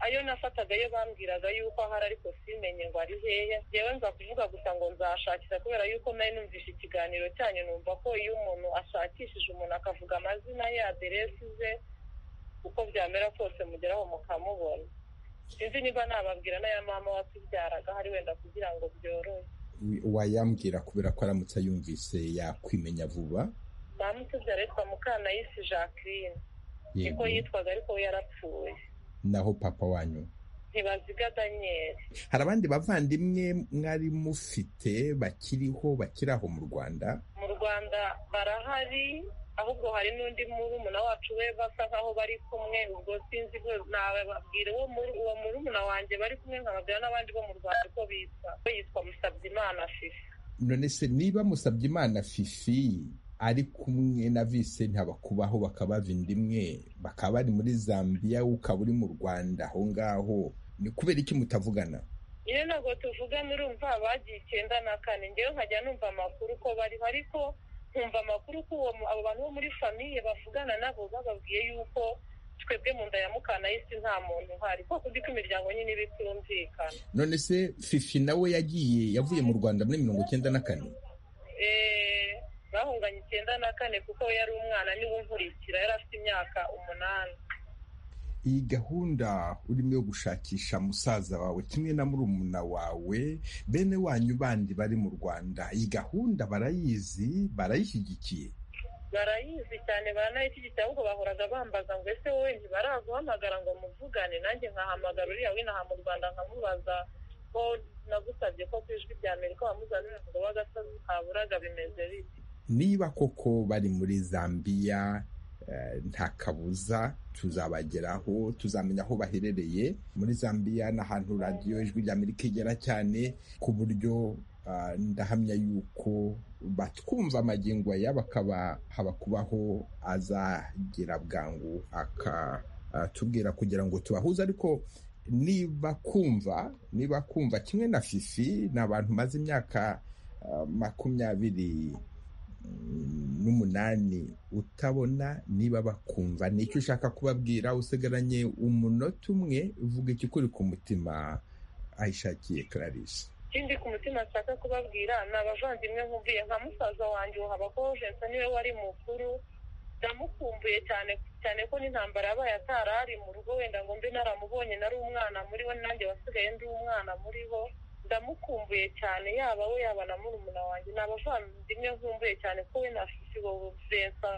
ayo nafataga yo bambwiraga yuko ahari ariko simenye ngo ari hehe yewe nza kuvuga gusa ngo nzashakisha kubera yuko nawe numvise ikiganiro cyanyu numva ko iyo umuntu ashakishije umuntu akavuga amazina ye aderesi ze uko byamera kose mugeraho mukamubona sinzi niba nababwira n'aya mama watubyaraga hari wenda kugira ngo byorohe wayambwira kubera ko aramutse ayumvise yakwimenya vuba mama utubyara yitwa mukanayisi jacqueline niko yitwaga ariko we yarapfuye naho papa wanyu ntibaziga daniel hari abandi bavandimwe mwari mufite bakiriho bakiri aho mu rwanda mu rwanda barahari ahubwo hari n'undi murumuna wacu we basa nk'aho bari kumwe ubwo sinzi nababwira uwo muri uwo murumuna wanjye bari kumwe nkababwira n'abandi bo mu rwanda uko bitwa we yitwa musabyimana fifi none se niba musabye imana fifi ari kumwe na vise ntabakubaho bakaba imwe bakaba bari muri zambia we ukaba uri mu rwanda aho ngaho ni kubera iki mutavugana iyo ntabwo tuvugana urumva bagiye icyenda na kane ngewe nkajya numva amakuru ko bariho ariko nkumva amakuru ko uwo mu- abo bantu bo muri famiye bavugana nabo bababwiye yuko twebwe mu nda ya mukanayisi nta muntu uhari kuko uzi ko imiryango nyine iba itumvikana none se fifi nawe yagiye yavuye mu rwanda muri mirongo icyenda na kane Eh, bahunganye icyenda na kane kuko we yari umwana niwe nkurikira yari afite imyaka umunani iyi gahunda urimo yo gushakisha musaza wawe kimwe na murumuna wawe bene wanyu bandi bari mu rwanda iyi gahunda barayizi barayishyigikiye barayizi cyane baranayishyigikira ahubwo bahoraga bambaza ngo ese wowe ntibaraguhamagara ngo muvugane nanjye nkahamagara uriya w'inaha mu rwanda nkamubaza ko nagusabye ko ku ijwi rya amerika wamuzanira ngo w'agasozi kaburaga bimeze bite niba koko bari muri zambiya eh, nta kabuza tuzabageraho tuzamenya aho baherereye muri zambiya ni ahantu radiyo ijwi ry'amerika igera cyane ku buryo ah, ndahamya yuko batwumva amagingo aya bakaba haba kubaho azagera bwangu akatubwira kugira ngo tubahuze ariko niba kumva niba kumva kimwe na fifi ni abantu maze imyaka ah, makumyabiri n'umunani utabona niba bakumva ni icyo ushaka kubabwira usigaranye umunota umwe uvuga icyo ukuri ku mutima ayishakiye clarisse ikindi ku mutima nshaka kubabwira ni abavandimwe nkumbuye nka musaza wanjye ubu habaho jensa niwe wari mukuru ndamukumbuye cyane cyane ko n'intambara yabaye atari ari mu rugo wenda ngo mbe naramubonye nari umwana muri bo nanjye wasigaye ndi umwana muri bo ndamukumbuye cyane yaba we yaba na murumuna wanjye ni abavandimwe nkumbuye cyane ko we na fifi wowe jensa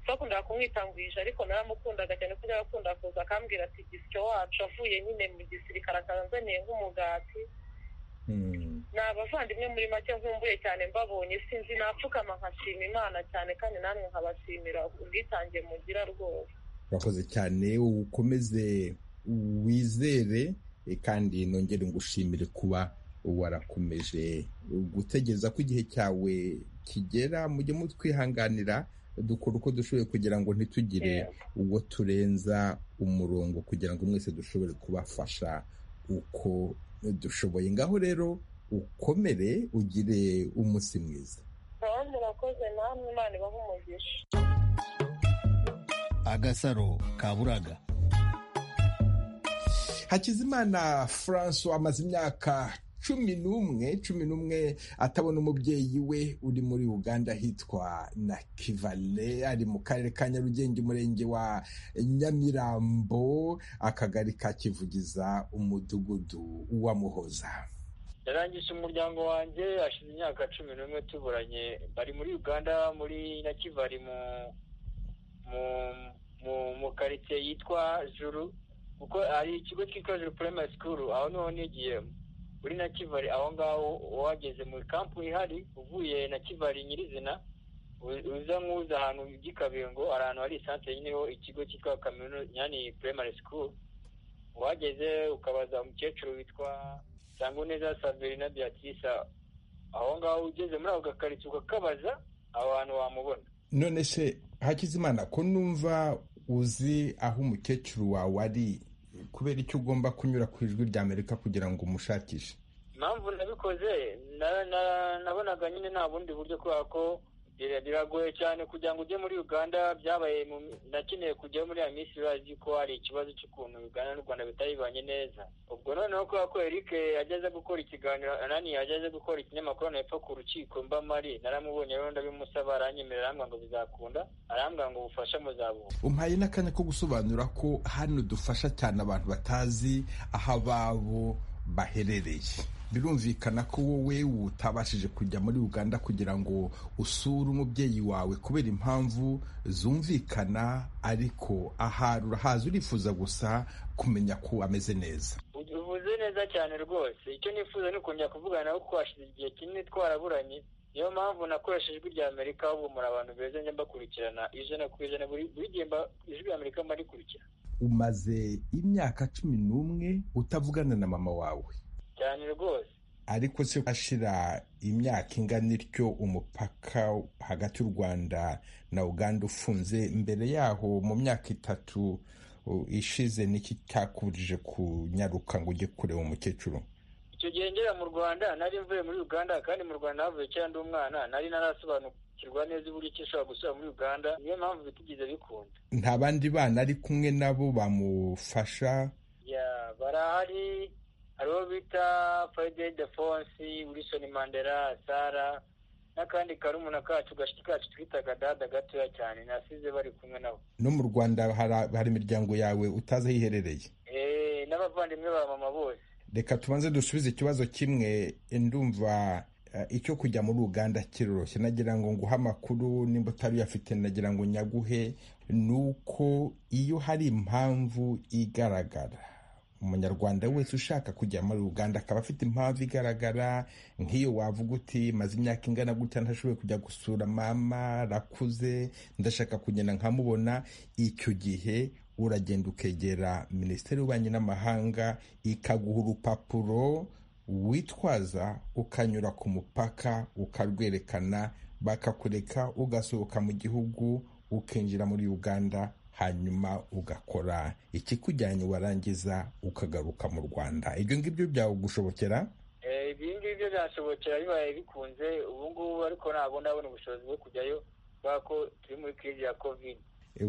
twakundaga kumwitangwije ariko naramukundaga cyane ko yakunda kuza akambwira ati gisyo wacu avuye nyine mu gisirikare akanzaniye nk'umugati Hmm. ni abavandimwe muri make nkumbuye cyane mbabonye sinzi napfukama nkashima imana cyane kandi namwe nkabashimira ubwitange mugira rwose urakoze cyane ukomeze wizere eh, kandi nongere ngushimire kuba warakomeje gutegereza ko igihe cyawe kigera mujye mutwihanganira dukora uko dushoboye kugira ngo ntitugire uwo turenza umurongo kugira ngo mwese dushobore kubafasha uko dushoboye ngaho rero ukomere ugire umunsi mwiza nkaba murakoze namwe imana ibaha umugisha agasaro kaburaga hakizimana francois amaze imyaka cumi n'umwe cumi n'umwe atabona umubyeyi we uri muri uganda hitwa na kivale ari mu karere ka nyarugenge umurenge wa nyamirambo akagari ka kivugiza umudugudu wamuhoza yarangije umuryango wanjye hashize imyaka cumi n'umwe tuburanye bari muri uganda muri nakivari mu mu mu mu karitsiye yitwa juru kuko hari ikigo cyitwa juru primary school aho niho nigiyemo muri nakivari aho ngaho wageze muri kampu ihari uvuye nakivari nyirizina u- uza nk'uza ahantu by'ikabengo hari ahantu hari isantere nyine ho ikigo cyitwa kaminu yani primary school wageze ukabaza umukecuru witwa neza saverina beatrice aho ngaho ugeze muri ako gakaritsiye ukakabaza abantu wamubona none se hakizimana ko numva uzi aho umukecuru wawe ari kubera icyo ugomba kunyura ku ijwi rya amerika kugira ngo umushakishe impamvu nabikoze na- na- nabonaga nyine nta bundi buryo kubera ko bira- biragoye cyane kugira ngo ujye muri uganda byabaye mu- nakeneye kujya muri ya minsi urazi ko hari ikibazo cy'ukuntu uganda n'u rwanda bitaribanye neza ubwo noneho kubera ko eric yageze gukora ikiganiro nani yageze gukora ikinyamakuru hepfo ku rukiko mba mari naramubonye rero ndabimusaba aranyemerera arambwira ngo bizakunda arambwira ngo ubufasha muzabuha umpaye n'akanya ko gusobanura ko hano dufasha cyane abantu batazi aho ababo baherereye birumvikana ko wowe utabashije kujya muri uganda kugira ngo usure umubyeyi wawe kubera impamvu zumvikana ariko ahari urahazi urifuza gusa kumenya ko ameze neza uvuze neza cyane rwose icyo nifuza ni ukongera kuvugana nawe kuko hashize igihe kinini twaraburanye niyo mpamvu nakoresheje ijwi rya amerika humura abantu beza njya mbakurikirana ijana ku ijana buri buri gihe mba- ijwi rya amerika mba rikurikira umaze imyaka cumi n'umwe utavugana na mama wawe cyane rwose ariko se ashira imyaka ingana ityo umupaka hagati y'u rwanda na uganda ufunze mbere yaho mu myaka itatu uh, ishize niki cyakuburije kunyaruka ngo ujye kureba umukecuru icyo gihe ngera mu rwanda nari mvuye muri uganda kandi mu rwanda havuye kera ndi umwana nari narasobanukirwa neza uburyo ki ishobora gusubira muri uganda niyo mpamvu bitigeze bikunda nta bandi bana ari kumwe nabo bamufasha ya barahari hariho bita fayide defonsi wilson mandela sara n'akandi karumuna kacu gashiki kacu twitaga dada gatoya cyane nasize bari kumwe nabo no mu rwanda hari- hari imiryango yawe utazi aho iherereye Eh, n'abavandimwe ba mama bose reka tubanze dusubize ikibazo kimwe ndumva eh, icyo kujya muri uganda kiroroshye nagira ngo nguhe amakuru nimba utari uyafite nagira ngo nyaguhe ni uko iyo hari impamvu igaragara umunyarwanda wese ushaka kujya muri uganda akaba afite impamvu igaragara nk'iyo wavuga uti maze imyaka ingana gutya ntashoboye kujya gusura mama arakuze ndashaka kugenda nkamubona icyo gihe uragenda ukegera minisiteri y'ububanyi n'amahanga ikaguha urupapuro witwaza ukanyura ku mupaka ukarwerekana bakakureka ugasohoka mu gihugu ukinjira muri uganda hanyuma ugakora ikikujyanye warangiza ukagaruka mu rwanda ibyo ngibyo byagushobokera Eh, ibi ngibi byo byashobokera bibaye bikunze ubu ngubu ariko ntabwo ndabona ubushobozi bwo kujyayo kubera ko turi muri kirizi ya covid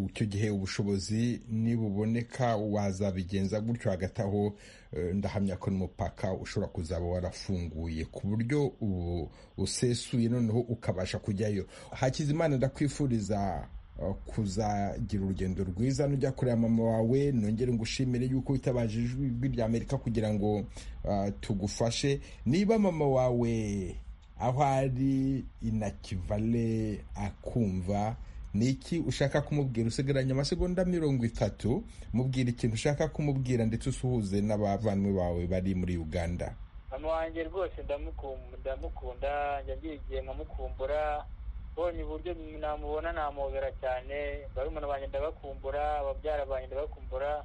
icyo gihe ubushobozi nibuboneka wazabigenza gutyo hagati aho eh, ndahamya ko n'umupaka ushobora kuzaba warafunguye ku buryo ubu usesuye noneho ukabasha kujyayo hakizimana ndakwifuriza eh, kuzagira urugendo rwiza nujya kureba mama wawe nongere ngushimire yuko witabaje ijwi rya amerika kugira ngo eh, tugufashe niba mama wawe aho ari inakivale akumva ni iki ushaka kumubwira usigaranye amasegonda mirongo itatu mubwira ikintu ushaka kumubwira ndetse usuhuze n'abavandimwe bawe bari muri uganda mama wanjye rwose ndamukum- ndamukunda njya ngira igihe nkamukumbura mbonye uburyo namubona namubera cyane barumuna banjye ndabakumbura ababyara banjye ndabakumbura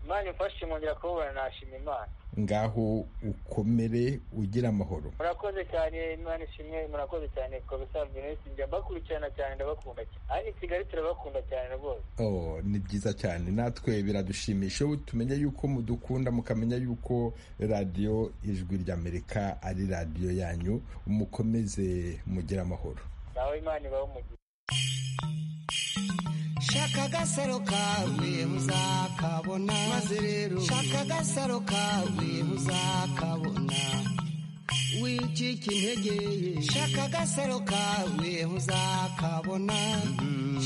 imana imfashe nkongera kubabona nashima imana ngaho ukomere ugire amahoro murakoze cyane imana ishimwe murakoze cyane ku bisanzwe nesi njya mbakurikirana cyane ndabakunda cyane ari i kigali turabakunda cyane rwose Oh, ni byiza cyane natwe biradushimisha ubu tumenya yuko mudukunda mukamenya yuko radiyo ijwi ry'amerika ari radiyo yanyu mukomeze mugire amahoro nawe imana ibahe umugisha shaka agasaro kawe uzakabona maze rero shaka agasaro kawe uzakabona wicika intege shaka agasaro kawe uzakabona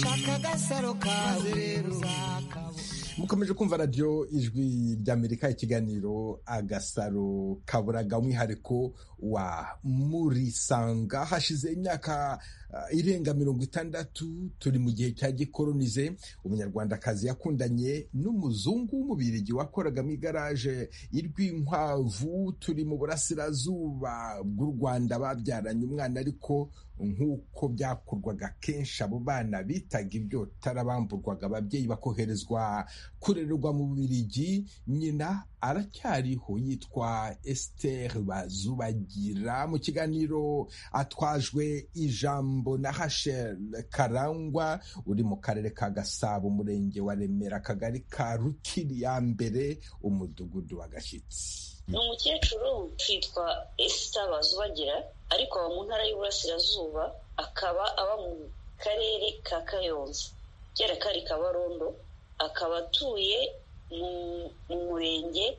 shaka agasaro kawe rero uzakabona mukomeje kumva radiyo ijwi ry'amerika ikiganiro agasaro kaburaga umwihariko wa murisanga hashize imyaka ah, irenga mirongo itandatu turi mu gihe cya gikoronize umunyarwandakazi yakundanye n'umuzungu w'umubirigi wakoraga mu igaraje irw'inkwavu turi mu burasirazuba bw'u rwanda babyaranye umwana ariko nk'uko byakorwaga kenshi abo bana bitaga ibyotara bamburwaga ababyeyi bakoherezwa kurererwa mu Bubiligi nyina aracyariho yitwa Esther Bazubagira mu kiganiro atwajwe ijambo na Rachel Karangwa uri mu karere ka Gasabo umurenge wa Remera akagari ka Rukiri ya mbere umudugudu wa Gashyitsi ni umukecuru witwa esita bazubagira ariko aba mu ntara y'uburasirazuba akaba aba mu karere ka kayonza kera kari kabarondo akaba atuye mu mu murenge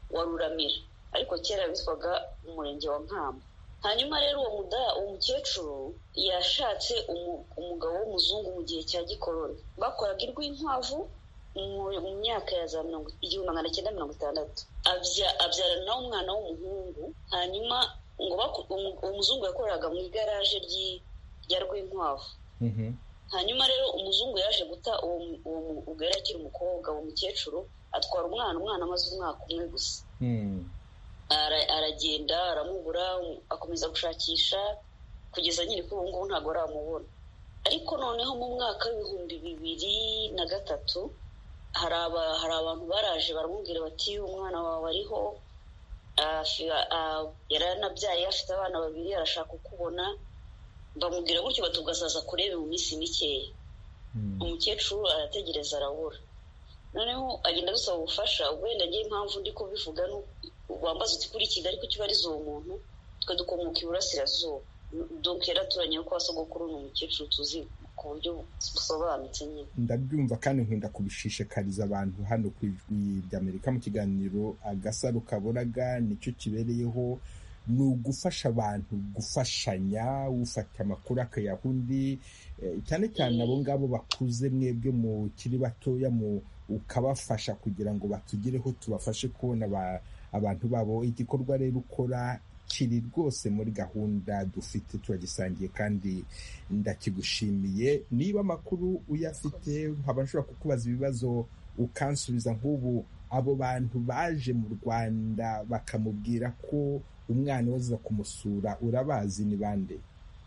wa ruramira ariko kera bitwaga umurenge wa nkamba hanyuma rero uwo muda- uwo mukecuru yashatse umu- umugabo w'umuzungu mu gihe cya gikoroni bakoraga irw'inkwavu mu- mu myaka ya za mirongo igihumbi magana cyenda mirongo itandatu Abya- abyarana umwana w'umuhungu hanyuma ngo baku- umu- umuzungu yakoraga mu igaraje ry'i- rya rw'inkwavu hanyuma rero umuzungu yaje guta uwo mu- uwo mu- ubwo yari akiri umukobwa uwo mukecuru atwara umwana umwana amaze umwaka umwe gusa Hmm. Ara- aragenda aramubura akomeza gushakisha kugeza nyine kuri ubu ngubu ntabwo aramubona ariko noneho mu mwaka w'ibihumbi bibiri na gatatu hari abantu baraje baramubwira bati umwana wawe ariho yaranabyaye afite abana babiri arashaka kukubona bamubwira gutyo batugasaza kurebe mu minsi mikeya umukecuru arategereza arabura noneho agenda gusaba ubufasha wenda ngewe impamvu ndi kubivuga wambaza uti kuri kigali kuko ubariza uwo muntu twe dukomoka iburasirazuba duke yaraturanye ko wasogokuru ni umukecuru tuzi ku buryo busobanutse nyine ndabyumva kandi nkunda kubishishikariza abantu hano ku ijwi ry'amerika mu kiganiro agasaro kaburaga nicyo kibereyeho ni ugufasha abantu gufashanya ufata amakuru akayaha undi cyane cyane abo ngabo bakuze mwebwe mukiri batoya ukabafasha kugira ngo batugereho tubafashe kubona abantu babo igikorwa rero ukora kiri rwose muri gahunda dufite turagisangiye kandi ndakigushimiye niba amakuru uyafite nkaba nshobora kukubaza ibibazo ukansubiza nk'ubu abo bantu baje mu rwanda bakamubwira ko umwana baza kumusura urabazi ni bande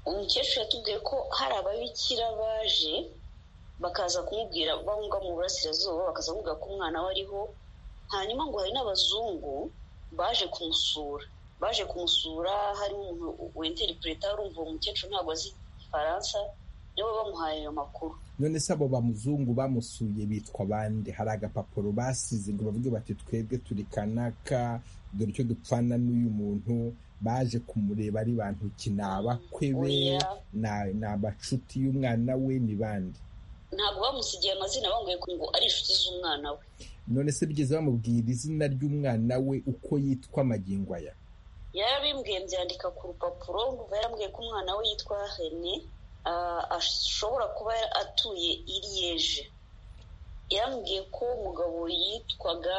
umukecuru yatubwiye ko hari ababikira baje bakaza kumubwira bamubwa mu burasirazuba bakaza kumubwira ko umwana we ariho hanyuma ngo hari n'abazungu baje kumusura baje kumusura harimo umuntu wentera perezida urumva uwo mukecuru ntabwo azi igifaransa nibo bamuhaye ayo makuru none se abo bamuzungu bamusuye bitwa bande hari agapapuro basize ngo bavuge bati twebwe turi kanaka dore icyo dupfana n'uyu muntu baje kumureba ari bantu ki ni abakwe be ni abacuti y'umwana we ni bande ntabwo bamusigiye amazina bambwiye ngo ari inshuti z'umwana we none se bigeze bamubwira izina ry'umwana we uko yitwa amagingo aya yarabimbwiye byandika ku rupapuro mvuga yarambwiye ko umwana we yitwa hene ashobora kuba atuye iriyeje yarambwiye ko umugabo yitwaga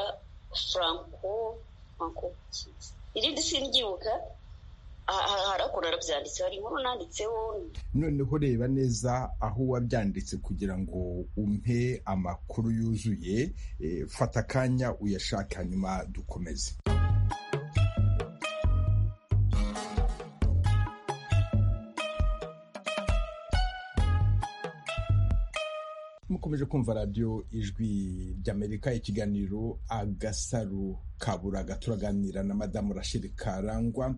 franco franco irindi singibuka harakora arabyanditse hari inkuru nanditseho noneho reba neza aho wabyanditse kugira ngo umpe amakuru yuzuye fata akanya uyashake hanyuma dukomeze mukomeje kumva radiyo ijwi ry'amerika ikiganiro agasaro kaburaga turaganira na madamu rashidi karangwa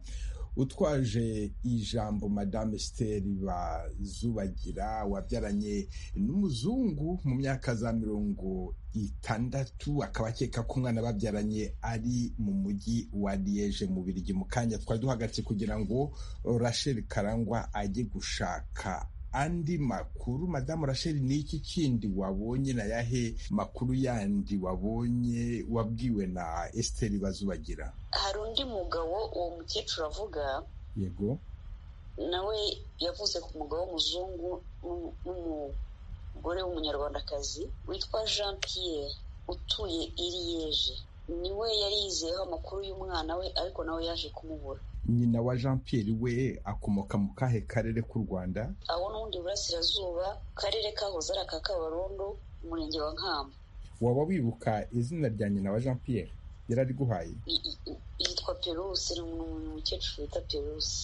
utwaje ijambo madamu esiteri bazubagira wabyaranye n'umuzungu mu myaka za mirongo itandatu akaba akeka ko umwana babyaranye ari mu mujyi wa liyeje mu birigi mu kanya twari duhagaritse kugira ngo rasheli karangwa ajye gushaka andi makuru madamu rasheli ni iki kindi wabonye na yahe makuru yandi wabonye wabwiwe na esiteri bazubagira hari undi mugabo uwo mukecuru avuga yego nawe yavuze ku mugabo w'umuzungu n'umugore w'umunyarwandakazi witwa jean pierre utuye iriyeje niwe yari yizeyeho amakuru y'umwana we ariko nawe yaje kumubura nyina wa jean pierre we akomoka mu kahe karere k'u rwanda aho n'ubundi burasirazuba karere kahoze ari aka kabarondo umurenge wa nkamba waba wibuka izina rya nyina wa jean pierre yari ariguhaye yitwa peruse ni umukecuru wita peruse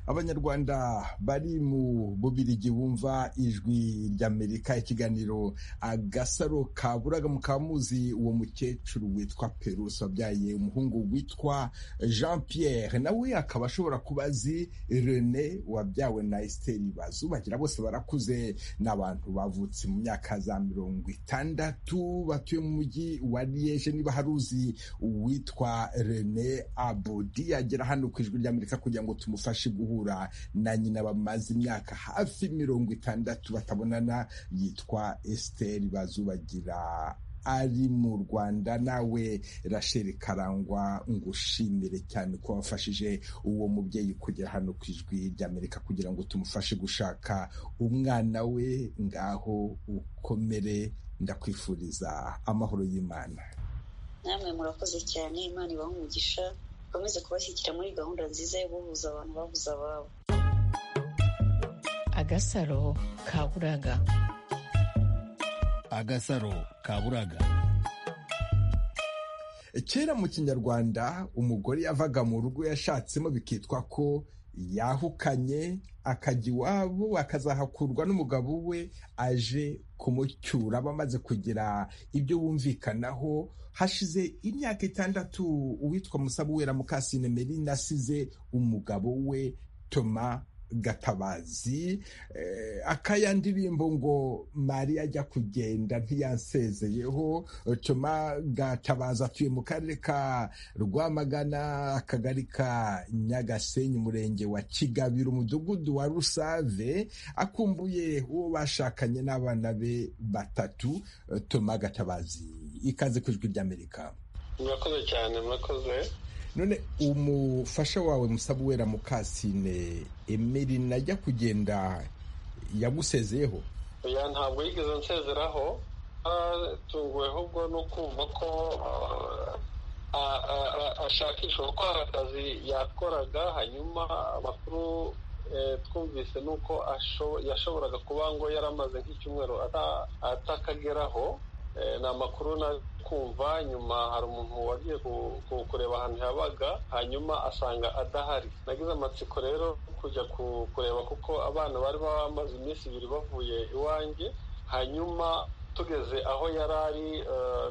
abanyarwanda bari mu bubirigi bumva ijwi ry'amerika ikiganiro agasaro kaburaga mukaba muzi uwo mukecuru witwa peruse wabyaye umuhungu witwa jean pierre nawe akaba ashobora kuba azi rene wabyawe na esiteri bazubagira bose barakuze ni abantu bavutse mu myaka za mirongo itandatu batuye mu mujyi wa liyeje niba hari uzi uwitwa rene abodi agera hano ku ijwi ry'amerika kugira ngo tumufashe guhura na nyina bamaze imyaka hafi mirongo itandatu batabonana yitwa esiteri bazubagira ari mu rwanda nawe rasheli karangwa ngushimire cyane ko wafashije uwo mubyeyi kugera hano ku ijwi ry'amerika kugira ngo tumufashe gushaka umwana we ngaho ukomere ndakwifuriza amahoro y'imana namwe murakoze cyane imana ibaha umugisha bakomeze kubashyigikira muri gahunda nziza yo guhuza abantu babuze ababo agasaro kaburaga agasaro kaburaga kera mu kinyarwanda umugore yavaga mu rugo yashatsemo bikitwa ko yahukanye akajya iwabo akazahakurwa n'umugabo we aje kumucyura bamaze kugira ibyo bumvikanaho hashize imyaka itandatu uwitwa musabuwera mukasine merine asize umugabo we toma gatabazi akaya ndirimbo ngo mariya ajya kugenda ntiyansezeyeho tuma gatabazi atuye mu karere ka rwamagana akagari ka nyagasenyi umurenge wa kigabiro umudugudu wa rusave akumbuye uwo bashakanye n'abana be batatu tuma gatabazi ikaze ku ijwi ry'amerika murakoze cyane murakoze none umufasha wawe musabuwera mukasine emerina ajya kugenda yagusezeyeho oya ntabwo yigeze nsezeraho atunguwe ahubwo no kumva ko ashakisha gukora akazi yakoraga hanyuma abakuru twumvise nuko yashoboraga kuba ngo yaramaze nk'icyumweru atakageraho ni amakuru kumva nyuma hari umuntu wagiye kureba ahantu yabaga hanyuma asanga adahari nagize amatsiko rero kujya kureba kuko abana bari bamaze iminsi ibiri bavuye iwanjye hanyuma tugeze aho yari ari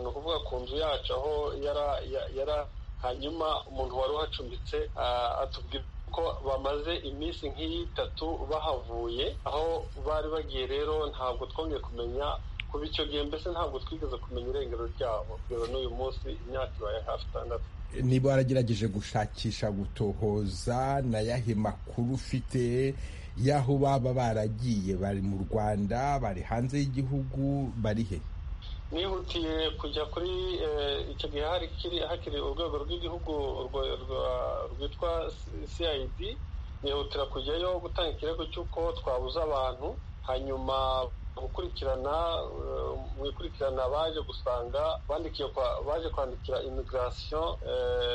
ni ukuvuga ku nzu yacu aho yari hanyuma umuntu wari uhacumbitse atubwira ko bamaze iminsi nk'itatu bahavuye aho bari bagiye rero ntabwo twongeye kumenya kuba icyo gihe mbese ntabwo twigeze kumenya irengero ryabo kugeza n'uyu munsi imyaka ibaye hafi itandatu niba waragerageje gushakisha gutohoza na yahe makuru ufite y'aho baba baragiye bari mu rwanda bari hanze y'igihugu bari he nihutiye kujya kuri icyo gihe hakiri urwego rw'igihugu rwitwa cid nihutira kujyayo gutanga ikirego cy'uko twabuze abantu hanyuma gukurikirana mu ikurikirana baje gusanga baje kwandikira imigirasiyo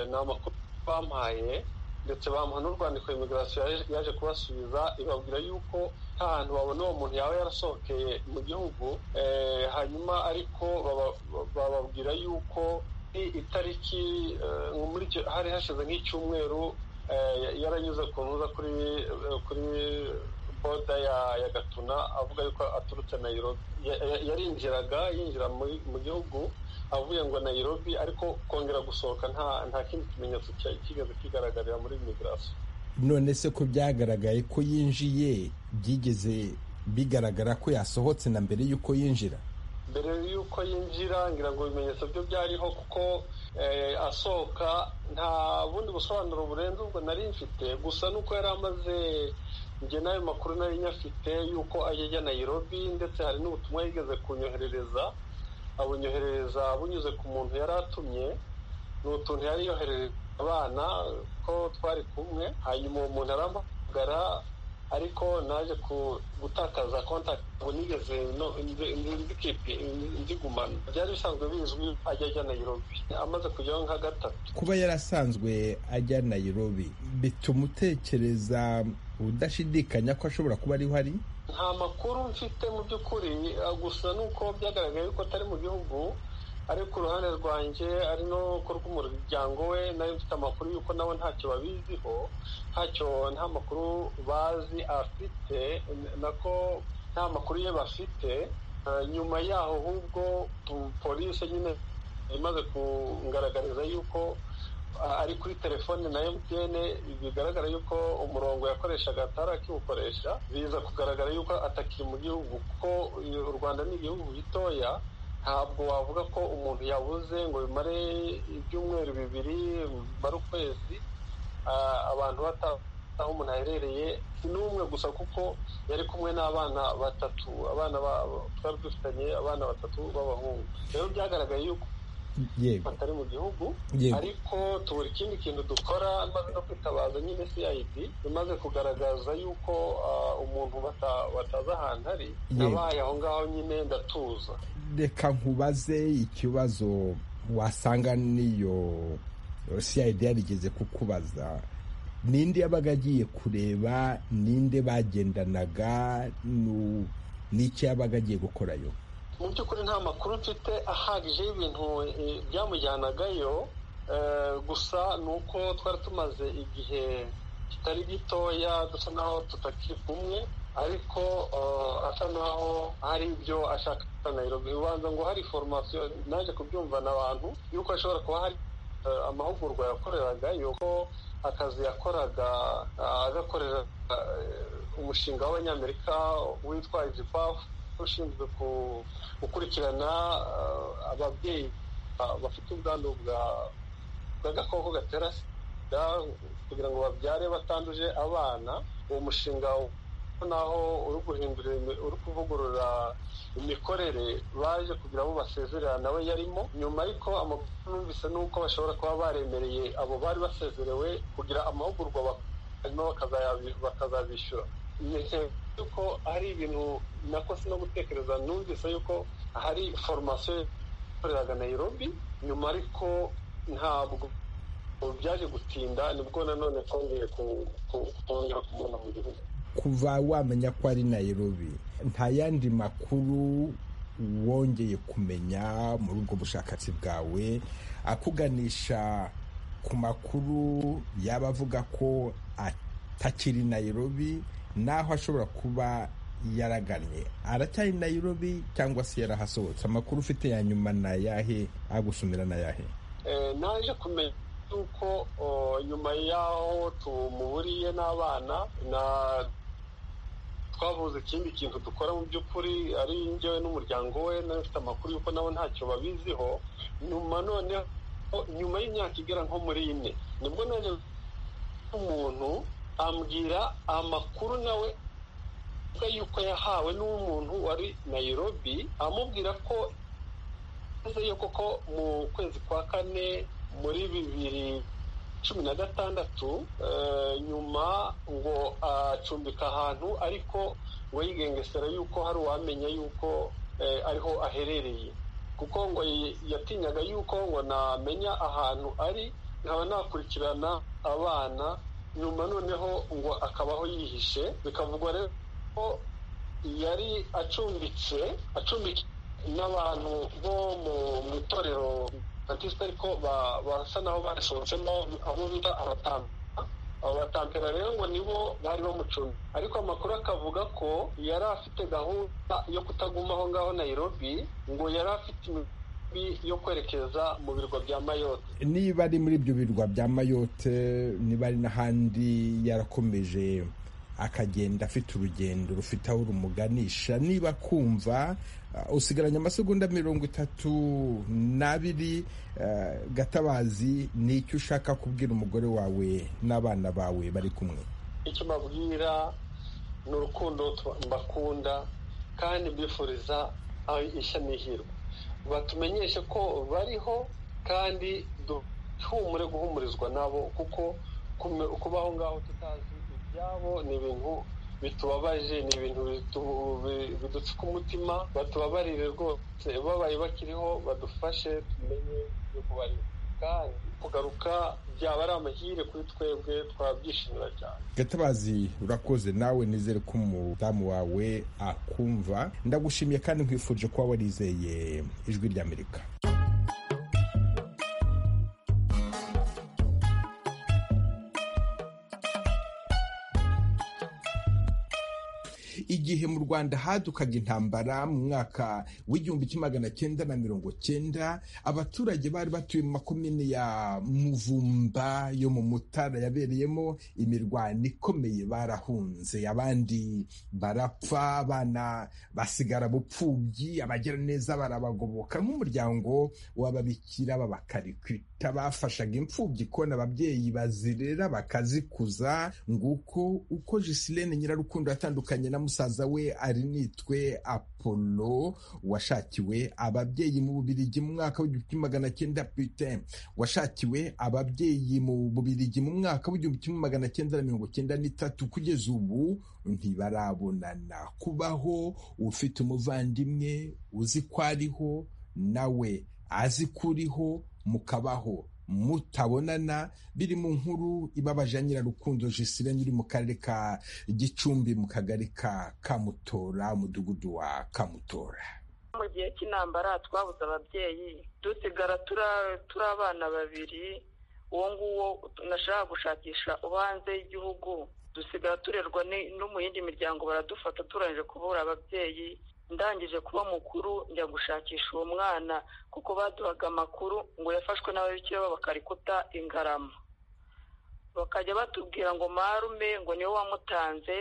ni amakuru bampaye ndetse bamuha n'urwandiko imigirasiyo yaje kubasubiza ibabwira yuko nta hantu babona uwo muntu yaba yarasohokeye mu gihugu hanyuma ariko bababwira yuko itariki hari hashize nk'icyumweru yaranyuze ku ntuza kuri boda ya gatuna avuga yuko aturutse nayirobi yarinjiraga yinjira mu gihugu avuye ngo nayirobi ariko kongera gusohoka nta kindi kimenyetso kigeze kigaragarira muri migirasiyo none se ko byagaragaye ko yinjiye byigeze bigaragara ko yasohotse na mbere y'uko yinjira mbere y'uko yinjira ngira ngo ibimenyetso byo byariho kuko asohoka nta bundi busobanuro burenze ubwo nari mfite gusa nuko yari amaze njye n'ayo makuru nari nyafite y'uko ajya Nairobi ndetse hari n'ubutumwa yigeze kunyoherereza abunyoherereza bunyuze ku muntu yari atumye ni utuntu yari yoherereje abana ko twari kumwe hanyuma uwo muntu arampamagara ariko naje gutakaza kontakiti ngo nigeze nzigumana byari bisanzwe bizwi ajya ajya Nairobi amaze kujyaho nka gatatu kuba yarasanzwe ajya Nairobi bituma utekereza udashidikanya ko ashobora kuba ariho ari nta makuru mfite mu by'ukuri gusa nuko byagaragaye yuko atari mu gihugu ari ku ruhande rwanjye ari no ku rw'umuryango we nayo mfite amakuru yuko nabo ntacyo babiziho ntacyo nta makuru bazi afite nako nta makuru ye bafite nyuma yaho ahubwo polisi nyine imaze kungaragariza yuko ari kuri telefone na MTN bigaragara yuko umurongo yakoreshaga atari akiwukoresha biza kugaragara yuko atakiri mu gihugu kuko u Rwanda ni igihugu gitoya ntabwo wavuga ko umuntu yabuze ngo bimare ibyumweru bibiri bimare ukwezi abantu bataho umuntu aherereye si n'umwe gusa kuko yari kumwe n'abana batatu abana twari dufitanye abana batatu b'abahungu rero byagaragaye yuko atari mu gihugu ariko tubura ikindi kintu dukora maze no kwitabaza nyine cid imaze kugaragaza yuko umuntu batazi ahantu ari nabaye aho ngaho nyine ndatuza reka nkubaze ikibazo wasanga n'iyo cid yarigeze kukubaza ninde yabaga agiye kureba ninde bagendanaga n'icyo yabaga agiye gukorayo mu by'ukuri nta makuru mfite ahagije y'ibintu byamujyanagayo gusa ni uko twari tumaze igihe kitari gitoya dusa naho tutakiri kumwe ariko asa naho hari ibyo ashaka Nairobi ubanza ngo hari foromasiyo naje kubyumvana abantu yuko ashobora kuba hari amahugurwa yakoreraga yuko akazi yakoraga agakorera umushinga w'abanyamerika witwa izipafu ushinzwe gukurikirana ababyeyi bafite ubwandu bw'agakoko gatera sida kugira ngo babyare batanduje abana uwo mushinga naho uri guhindura uri kuvugurura imikorere baje kugira ngo basezerera nawe yarimo nyuma ariko amakuru numvise ni uko bashobora kuba baremereye abo bari basezerewe kugira amahugurwa hanyuma bakazabishyura yuko hari ibintu nakose no gutekereza numvise yuko hari foromasiyo yakoreraga Nairobi nyuma ariko ntabwo byaje gutinda nibwo nanone twongeye kubona kumubona mu gihugu kuva wamenya ko ari Nairobi nta yandi makuru wongeye kumenya muri ubwo bushakashatsi bwawe akuganisha ku makuru yaba avuga ko atakiri Nairobi naho ashobora kuba yaraganye aracyari Nairobi cyangwa se yarahasohotse amakuru ufite ya nyuma ni ayahe agusumira ni ayahe naje kumenya yuko nyuma y'aho tumuburiye n'abana na twavuze ikindi kintu dukora mu by'ukuri ari njyewe n'umuryango we n'abafite amakuru y'uko nabo ntacyo babiziho nyuma noneho nyuma y'imyaka igera nko muri ine nibwo naje umuntu ambwira amakuru nawe yuko yahawe n'umuntu wari Nairobi amubwira ko yo koko mu kwezi kwa kane muri bibiri cumi na gatandatu nyuma ngo acumbika ahantu ariko ngo yigengesera yuko hari uwamenya yuko ariho aherereye kuko ngo yatinyaga yuko ngo namenya ahantu ari nkaba nakurikirana abana nyuma noneho ngo akabaho yihishe bikavugwa rero ko yari acumbitse acumbitse n'abantu bo mu itorero batista ariko basa naho barasohotsemo abo bita abatampera abo batampera rero ngo nibo bari bamucunze ariko amakuru akavuga ko yari afite gahunda yo kutaguma aho ngaho Nairobi ngo yari afite yo kwerekeza mu birwa bya mayote niba ari muri ibyo birwa bya mayote niba ari n'ahandi yarakomeje akagenda afite urugendo rufite aho rumuganisha niba kumva usigaranye amasegonda mirongo itatu n'abiri gatabazi ni icyo ushaka kubwira umugore wawe n'abana bawe bari kumwe icyo mbabwira ni urukundo mbakunda kandi mbifuriza ishya n'ihirwe batumenyeshe ko bariho kandi duhumure guhumurizwa nabo kuko kuba aho ngaho tutazi ibyabo ni ibintu bitubabaje ni ibintu bidupfuka umutima batubabarire rwose babaye bakiriho badufashe tumenye yuko bariho kandi kugaruka byaba ari amahire kuri twebwe twabyishimira cyane gatabazi urakoze nawe nizere ko umudamu wawe akumva ndagushimiye kandi nkwifurije kuba warizeye ijwi ry'amerika igihe mu rwanda hadukaga intambara mu mwaka w'igihumbi kimwe magana cyenda na mirongo cyenda abaturage bari batuye mu makomine ya muvumba yo mu mutara yabereyemo imirwano ikomeye barahunze abandi barapfa abana basigara bupfubyi abagira neza barabagoboka nk'umuryango w'ababikira b'abakarikwita bafashaga imfubyi kubona ababyeyi bazirera bakazikuza nguko uko jisilene nyirarukundo yatandukanye na musaza we ari nitwe apolo washakiwe ababyeyi mu bubirigi mu mwaka w'igihumbi kimwe magana cyenda pite washakiwe ababyeyi mu bubirigi mu mwaka w'igihumbi kimwe magana cyenda na mirongo cyenda n'itatu kugeza ubu ntibarabonana kubaho ufite umuvandimwe uzi ko ariho nawe azi ko uriho mukabaho mutabonana biri mu nkuru ibabaje ya nyirarukundo jisirene uri mu karere ka gicumbi mu kagari ka kamutora umudugudu wa kamutora mu gihe cy'intambara twabuze ababyeyi dusigara turi abana babiri uwo nguwo nashaka gushakisha uba hanze y'igihugu dusigara turerwa no mu yindi miryango baradufata turangije kubura ababyeyi ndangije kuba mukuru njya gushakisha uwo mwana kuko baduhaga amakuru ngo yafashwe n'ababikira bakarikuta ingarama bakajya batubwira ngo marume ngo niwe wamutanze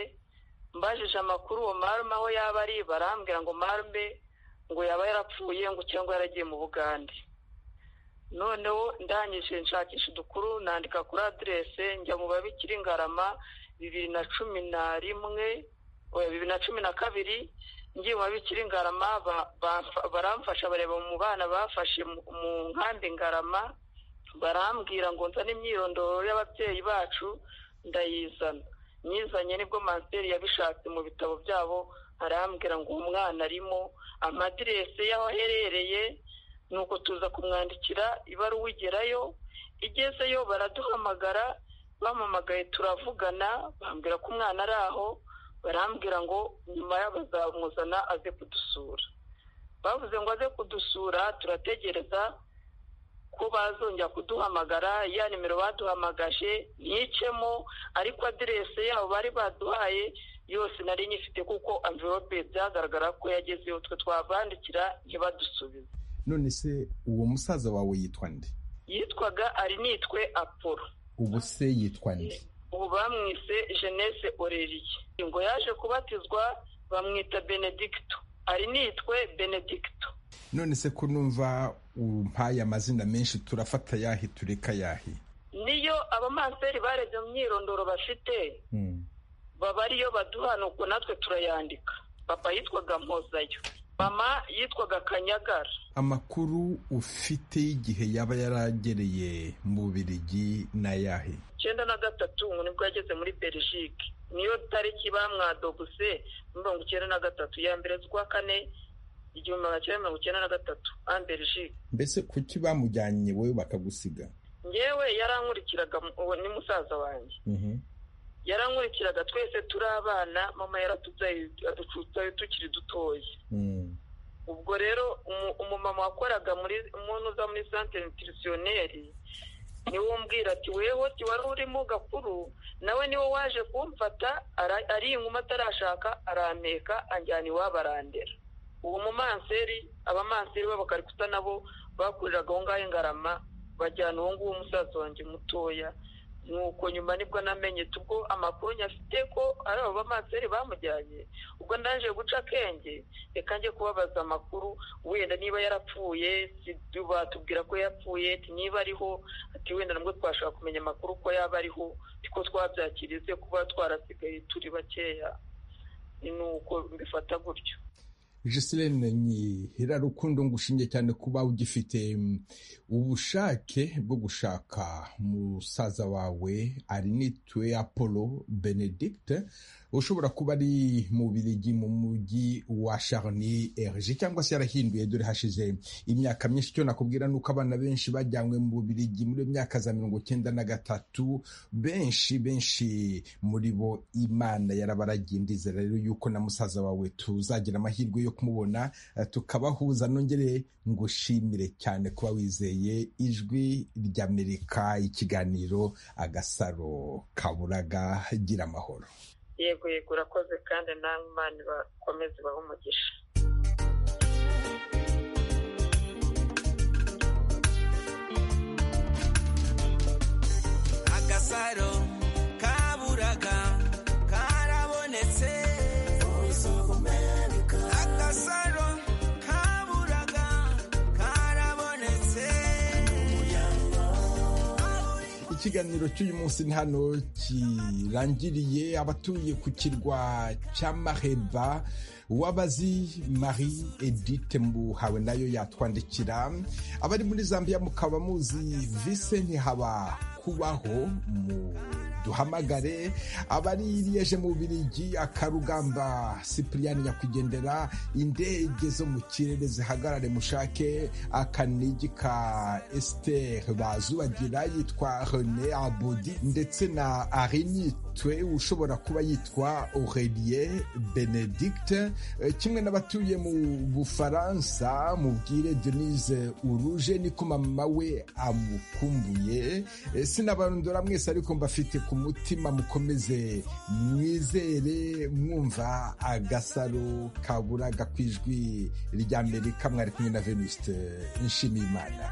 mbajije amakuru uwo marume aho yaba ari barambwira ngo marume ngo yaba yarapfuye ngo cyangwa yaragiye mu bugande noneho ndangije nshakisha udukuru nandika kuri aderese njya mu babikira ingarama bibiri na cumi na rimwe bibiri na cumi na kabiri ngiye mu babikira ingarama baramfasha bareba mu bana bafashe mu nkambi ingarama barambwira ngo nzane imyirondoro y'ababyeyi bacu ndayizana nyizanye nibwo manseri yabishatse mu bitabo byabo arambwira ngo uwo mwana arimo amadirese y'aho aherereye nuko tuza kumwandikira ibaruwa igerayo igezeyo baraduhamagara bampamagaye turavugana bambwira ko umwana ari aho barambwira ngo nyuma bazamuzana aze kudusura bavuze ngo aze kudusura turategereza ko bazongera kuduhamagara ya nimero baduhamagaje nicemo ariko aderese yabo bari baduhaye yose nari nyifite kuko amverope byagaragara ko yagezeyo twe twabandikira ntibadusubize none se uwo musaza wawe yitwa nde yitwaga ari nitwe apolo ubu se yitwa nde ubu bamwise jenese oreriye ngo yaje kubatizwa bamwita benedicto ari nitwe benedicto none se ko numva umpaye amazina menshi turafata yahi tureka yahi niyo abamanseri barebye mu myirondoro bafite baba ariyo baduha nuko natwe turayandika papa yitwaga mpozayo mama yitwaga kanyagara amakuru ufite y'igihe yaba yaragereye mu bubirigi na yahi icyenda na gatatu nibwo yageze muri belgique niyo tariki bamwadoguse mirongo icyenda na gatatu ya mbere z'ukwa kane igihumbi magana cyenda mirongo icyenda na gatatu ambelgique mbese kuki bamujyanye wowe bakagusiga ngewe yarankurikiraga uwo ni musaza wanjye yarankurikiraga twese turi abana mama yaratubyaye aducutayo tukiri dutoya ubwo rero umumama wakoraga muri umuntu uza muri santere nutirisiyoneri niwe umbwira ati wewe wari urimo gakuru nawe niwe waje kumfata ari inkuma atarashaka arampeka anjyana iwabo arandera uwo mumanseri abamanseri b'abakarikuta nabo bakuriraga aho ngaho ingarama bajyana uwo nguwo umusaza wanjye mutoya nuko nyuma nibwo namenye tubwo amakuru nyafite ko ari abo bamanseri bamujyanye ubwo ndaje guca akenge reka njye kubabaza amakuru wenda niba yarapfuye batubwira ko yapfuye niba ariho ati wenda nabwo twashobora kumenya amakuru ko yaba ariho ko twabyakirize kuba twarasigaye turi bakeya nuko mbifata gutyo Giseline Nyihira Rukundo ngushingiye cyane kuba ugifite ubushake bwo gushaka musaza wawe ari nitwe Apollo Benedict ushobora kuba ari mu birigi mu mujyi wa Charny Erge cyangwa se yarahinduye dore hashize imyaka myinshi cyo nakubwira nuko abana benshi bajyanywe mu birigi muri myaka za mirongo cyenda na gatatu benshi benshi muri bo imana yarabaragiye ndizera rero yuko na musaza wawe tuzagira amahirwe yo kumubona tukabahuza nongere ngushimire cyane kuba wizeye ijwi ry'amerika ikiganiro agasaro kaburaga gira amahoro yego yego urakoze kandi nawe imana bakomeze ibahe umugisha agasaro kaburaga karabonetse agasaro kaburaga karabonetse ikiganiro cy'uyu munsi ni hano kirangiriye abatuye ku kirwa cya maheba wabazi marie edite mbuhawe nayo yatwandikira abari muri zambia mukaba muzi vise ntihaba kubaho mu duhamagare abari liyeje mu birigi akarugamba sipuriyani nyakwigendera indege zo mu kirere zihagarare mushake akanigi ka esiteri bazubagira yitwa rene abudi ndetse na arinite mutwe ushobora kuba yitwa Aurelien Benedicte kimwe n'abatuye mu Bufaransa mubwire Denise Uruje niko mama we amukumbuye sinabarondora mwese ariko mbafite ku mutima mukomeze mwizere mwumva agasaro kaburaga ku ijwi ry'Amerika mwari kumwe na Venuste Nshimiyimana